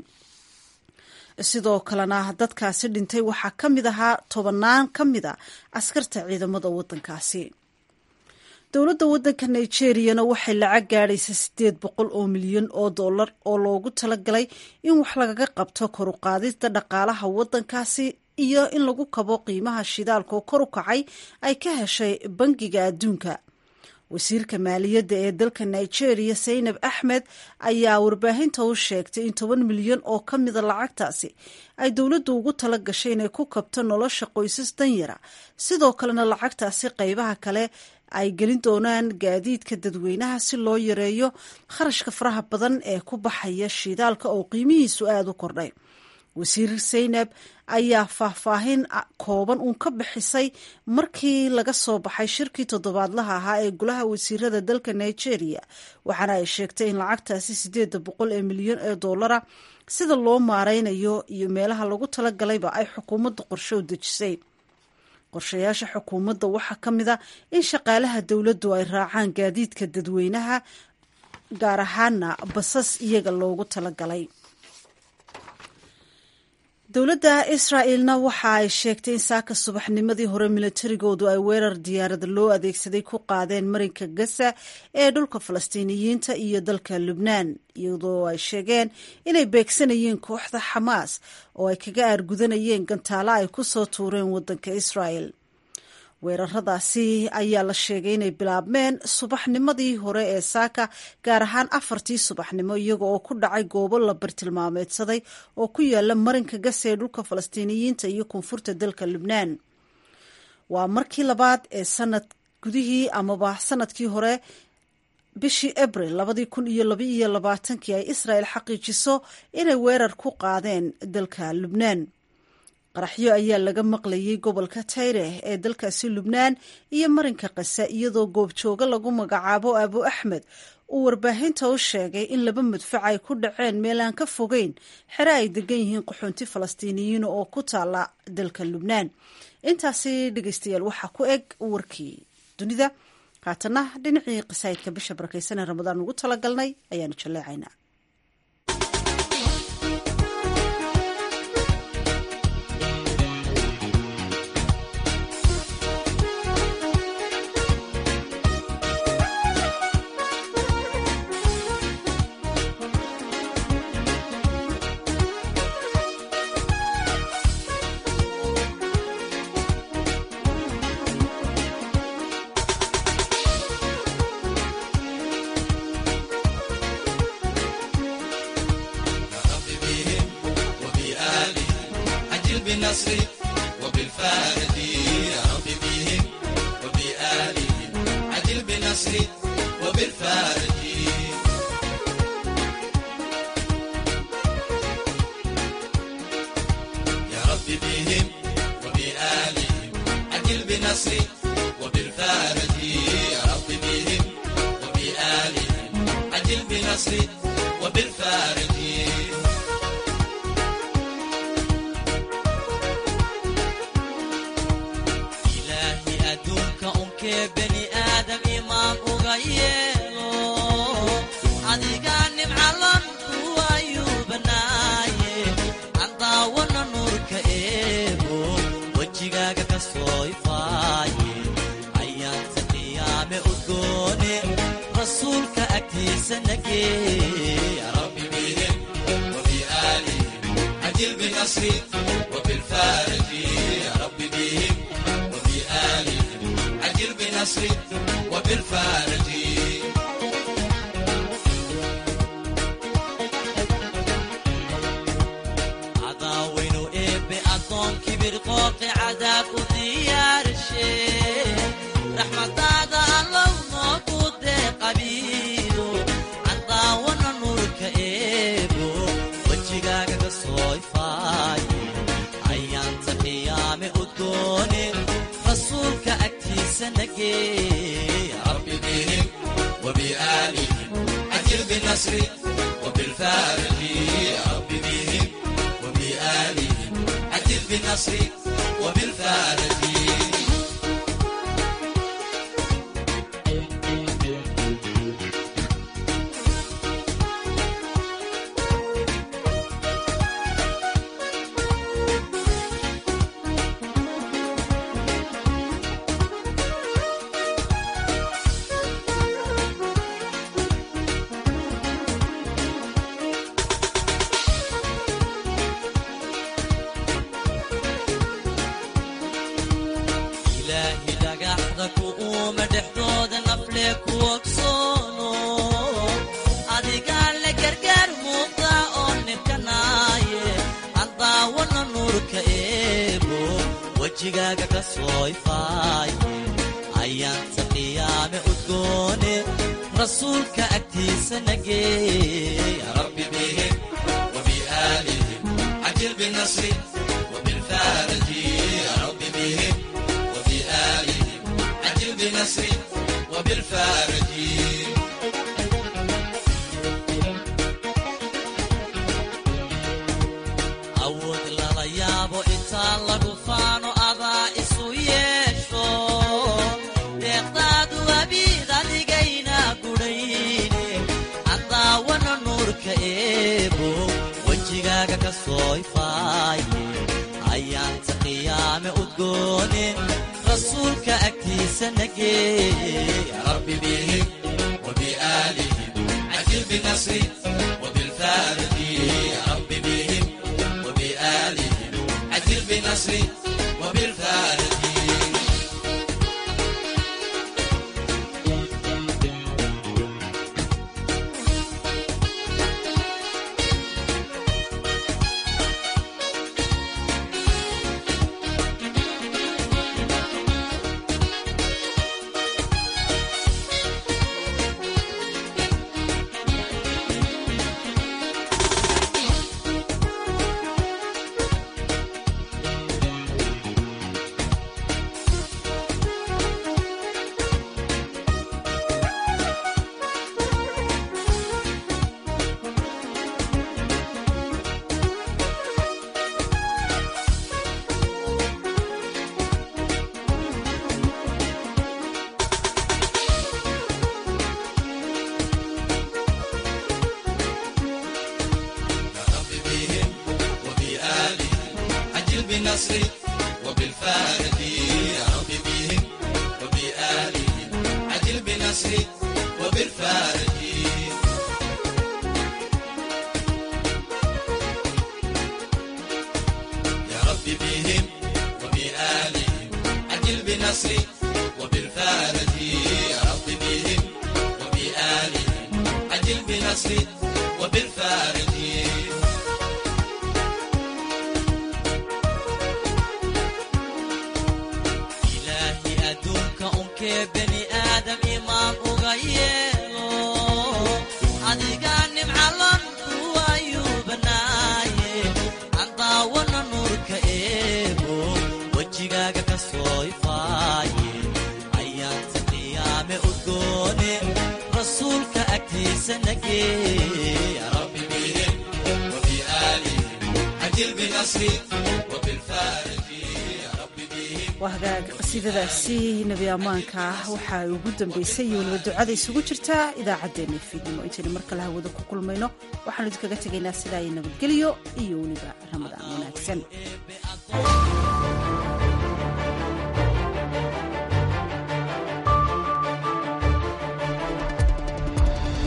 sidoo kalena dadkaasi dhintay waxaa ka mid ahaa tobannaan ka mid a askarta ciidamada waddankaasi dowladda waddanka nigeriyana waxay lacag gaadhaysa siddeed boqol oo milyan oo dollar oo loogu talagalay in wax lagaga qabto kor u qaadista dhaqaalaha waddankaasi iyo in lagu kabo qiimaha shidaalka oo kor u kacay ay ka heshay bangiga adduunka wasiirka maaliyadda ee dalka nigeria saynab axmed ayaa warbaahinta u sheegtay in toban milyan oo ka mida lacagtaasi ay dowladdu ugu tala gashay inay ku kabto nolosha qoysas danyara sidoo kalena lacagtaasi qaybaha kale ay gelin doonaan gaadiidka dadweynaha si loo yareeyo kharashka faraha badan ee ku baxaya shidaalka oo qiimihiisu aada u kordhay wasiir saynab ayaa faahfaahin kooban uun ka bixisay markii laga soo baxay shirkii toddobaadlaha ahaa ee golaha wasiirada dalka nigeria waxaana ay sheegtay in lacagtaasi siddeeda boqol ee milyan ee dollara sida loo maareynayo iyo meelaha lagu talagalayba ay xukuumadda qorshe u dejisay qorshayaasha xukuumadda waxaa ka mid a in shaqaalaha dowladdu ay raacaan gaadiidka dadweynaha gaar ahaana basas iyaga loogu talagalay dowladda israa'ilna waxa ay sheegtay in saaka subaxnimadii hore milatarigoodu ay weerar diyaarada loo adeegsaday ku qaadeen marinka gaza ee dhulka falastiiniyiinta iyo dalka lubnaan iyadoo ay sheegeen inay beegsanayeen kooxda xamaas oo ay kaga aargudanayeen gantaalo ay ku soo tuureen waddanka israa'el weeraradaasi ayaa la sheegay inay bilaabmeen subaxnimadii hore ee saaka gaar ahaan afartii subaxnimo iyaga oo ku dhacay goobo la bartilmaameedsaday oo ku yaala marinka gasa ee dhulka falastiiniyiinta iyo koonfurta dalka lubnaan waa markii labaad ee sanad gudihii amaba sanadkii hore bishii abril labadii kun iyo labaiyo labaatankii ay israel xaqiijiso inay weerar ku qaadeen dalka lubnaan qaraxyo ayaa laga maqlayay gobolka tayre ee dalkaasi lubnaan iyo marinka kasa iyadoo goobjooga lagu magacaabo abu axmed uu warbaahinta u sheegay in laba madfac ay ku dhaceen meel aan ka fogeyn xere ay degan yihiin qaxoonti falastiiniyiin oo ku taala dalka lubnaan intaasi dhegeystayaal waxaa ku eg warkii dunida haatana dhinacii qasaayidka bisha barakeysan ee ramadaan ugu talagalnay ayaanu jalleecaynaa yeelo adiga nimcalan kuwayuu banaaye aan daawana nuurka eego wejigaaga ka soo ifaaye ayaanta qiyaame udgoone rasuulka agtiisa nagee rabbi bihim وبآلهم عجل بنصر وبالفارج يا رب بهم وبآلهم عجل بنصر وبالفارج عداوين إب أدون كبير قوق عذاب وديار الشيخ رحمة هذا الله موجود قبيله عداونا نورك إبو wejigaaga ka soo ifaaye ayaanta qiyaame udgoone rasuulka agtiisa nagee rabbi bihim وبآلهم عجل بالنصر وبالفارج يا رب بهم وبآلهم عجل بالنصر وبالفارج ilaahi dhagaxda ku uuma dhexdooda nafle ku ogsoono adigaa le gargaar muuqda oo nibkanaaye aan daawana nuurka eego wejigaaga ka soo ifaaye ayaanta qiyaame udgoone rasuulka agtiisa nagee ya rabbi bihim وبآلهم عجل بالنصر وبالفارج يا رب بهم وبآلهم عجل بنصر وبالفارج awood lala yaabo intaa lagu faano adaa isu yeesho deeqdaadu abiid adigayna gudhayne andaawana nuurka eebo wejigaaga ka soo ifaaye ayaanta qiyaame udgoone rasuulka agtiisa nagee ya rabbi bihim وبآلهم عجل بنصر وبالفارج يا رب بهم وبآلهم عجل بنصر وبالفارج بالنصر وبالفارق يا رب بهم وبآلهم عجل بنصر وبالفارق يا رب بهم وبآلهم عجل بنصر وبالفارق يا رب بهم وبآلهم عجل بنصر وبالفارق ilaahi adduunka unkee bani aadam imaan uga yeelo adigaa nimcalan kuwayuu banaaye aan daawana nuurka eego wejigaaga ka soo ifaaye ayaanta qiyaame udgoone rasuulka agtiisa nagee ya rabbi bihim وبآلهم عجل بنصري وبالفارج يا رب بهم waa hagaag qasiidadaasi nebi ammaanka ah waxa ay ugu dambaysay iyo weliba ducada isugu jirtaa idaacaddeenna fiidnimo intaynu mar kale hawada ku kulmayno waxaanu idinkaga tegaynaa sidaa iyo nabadgelyo iyo weliba ramadaan wanaagsan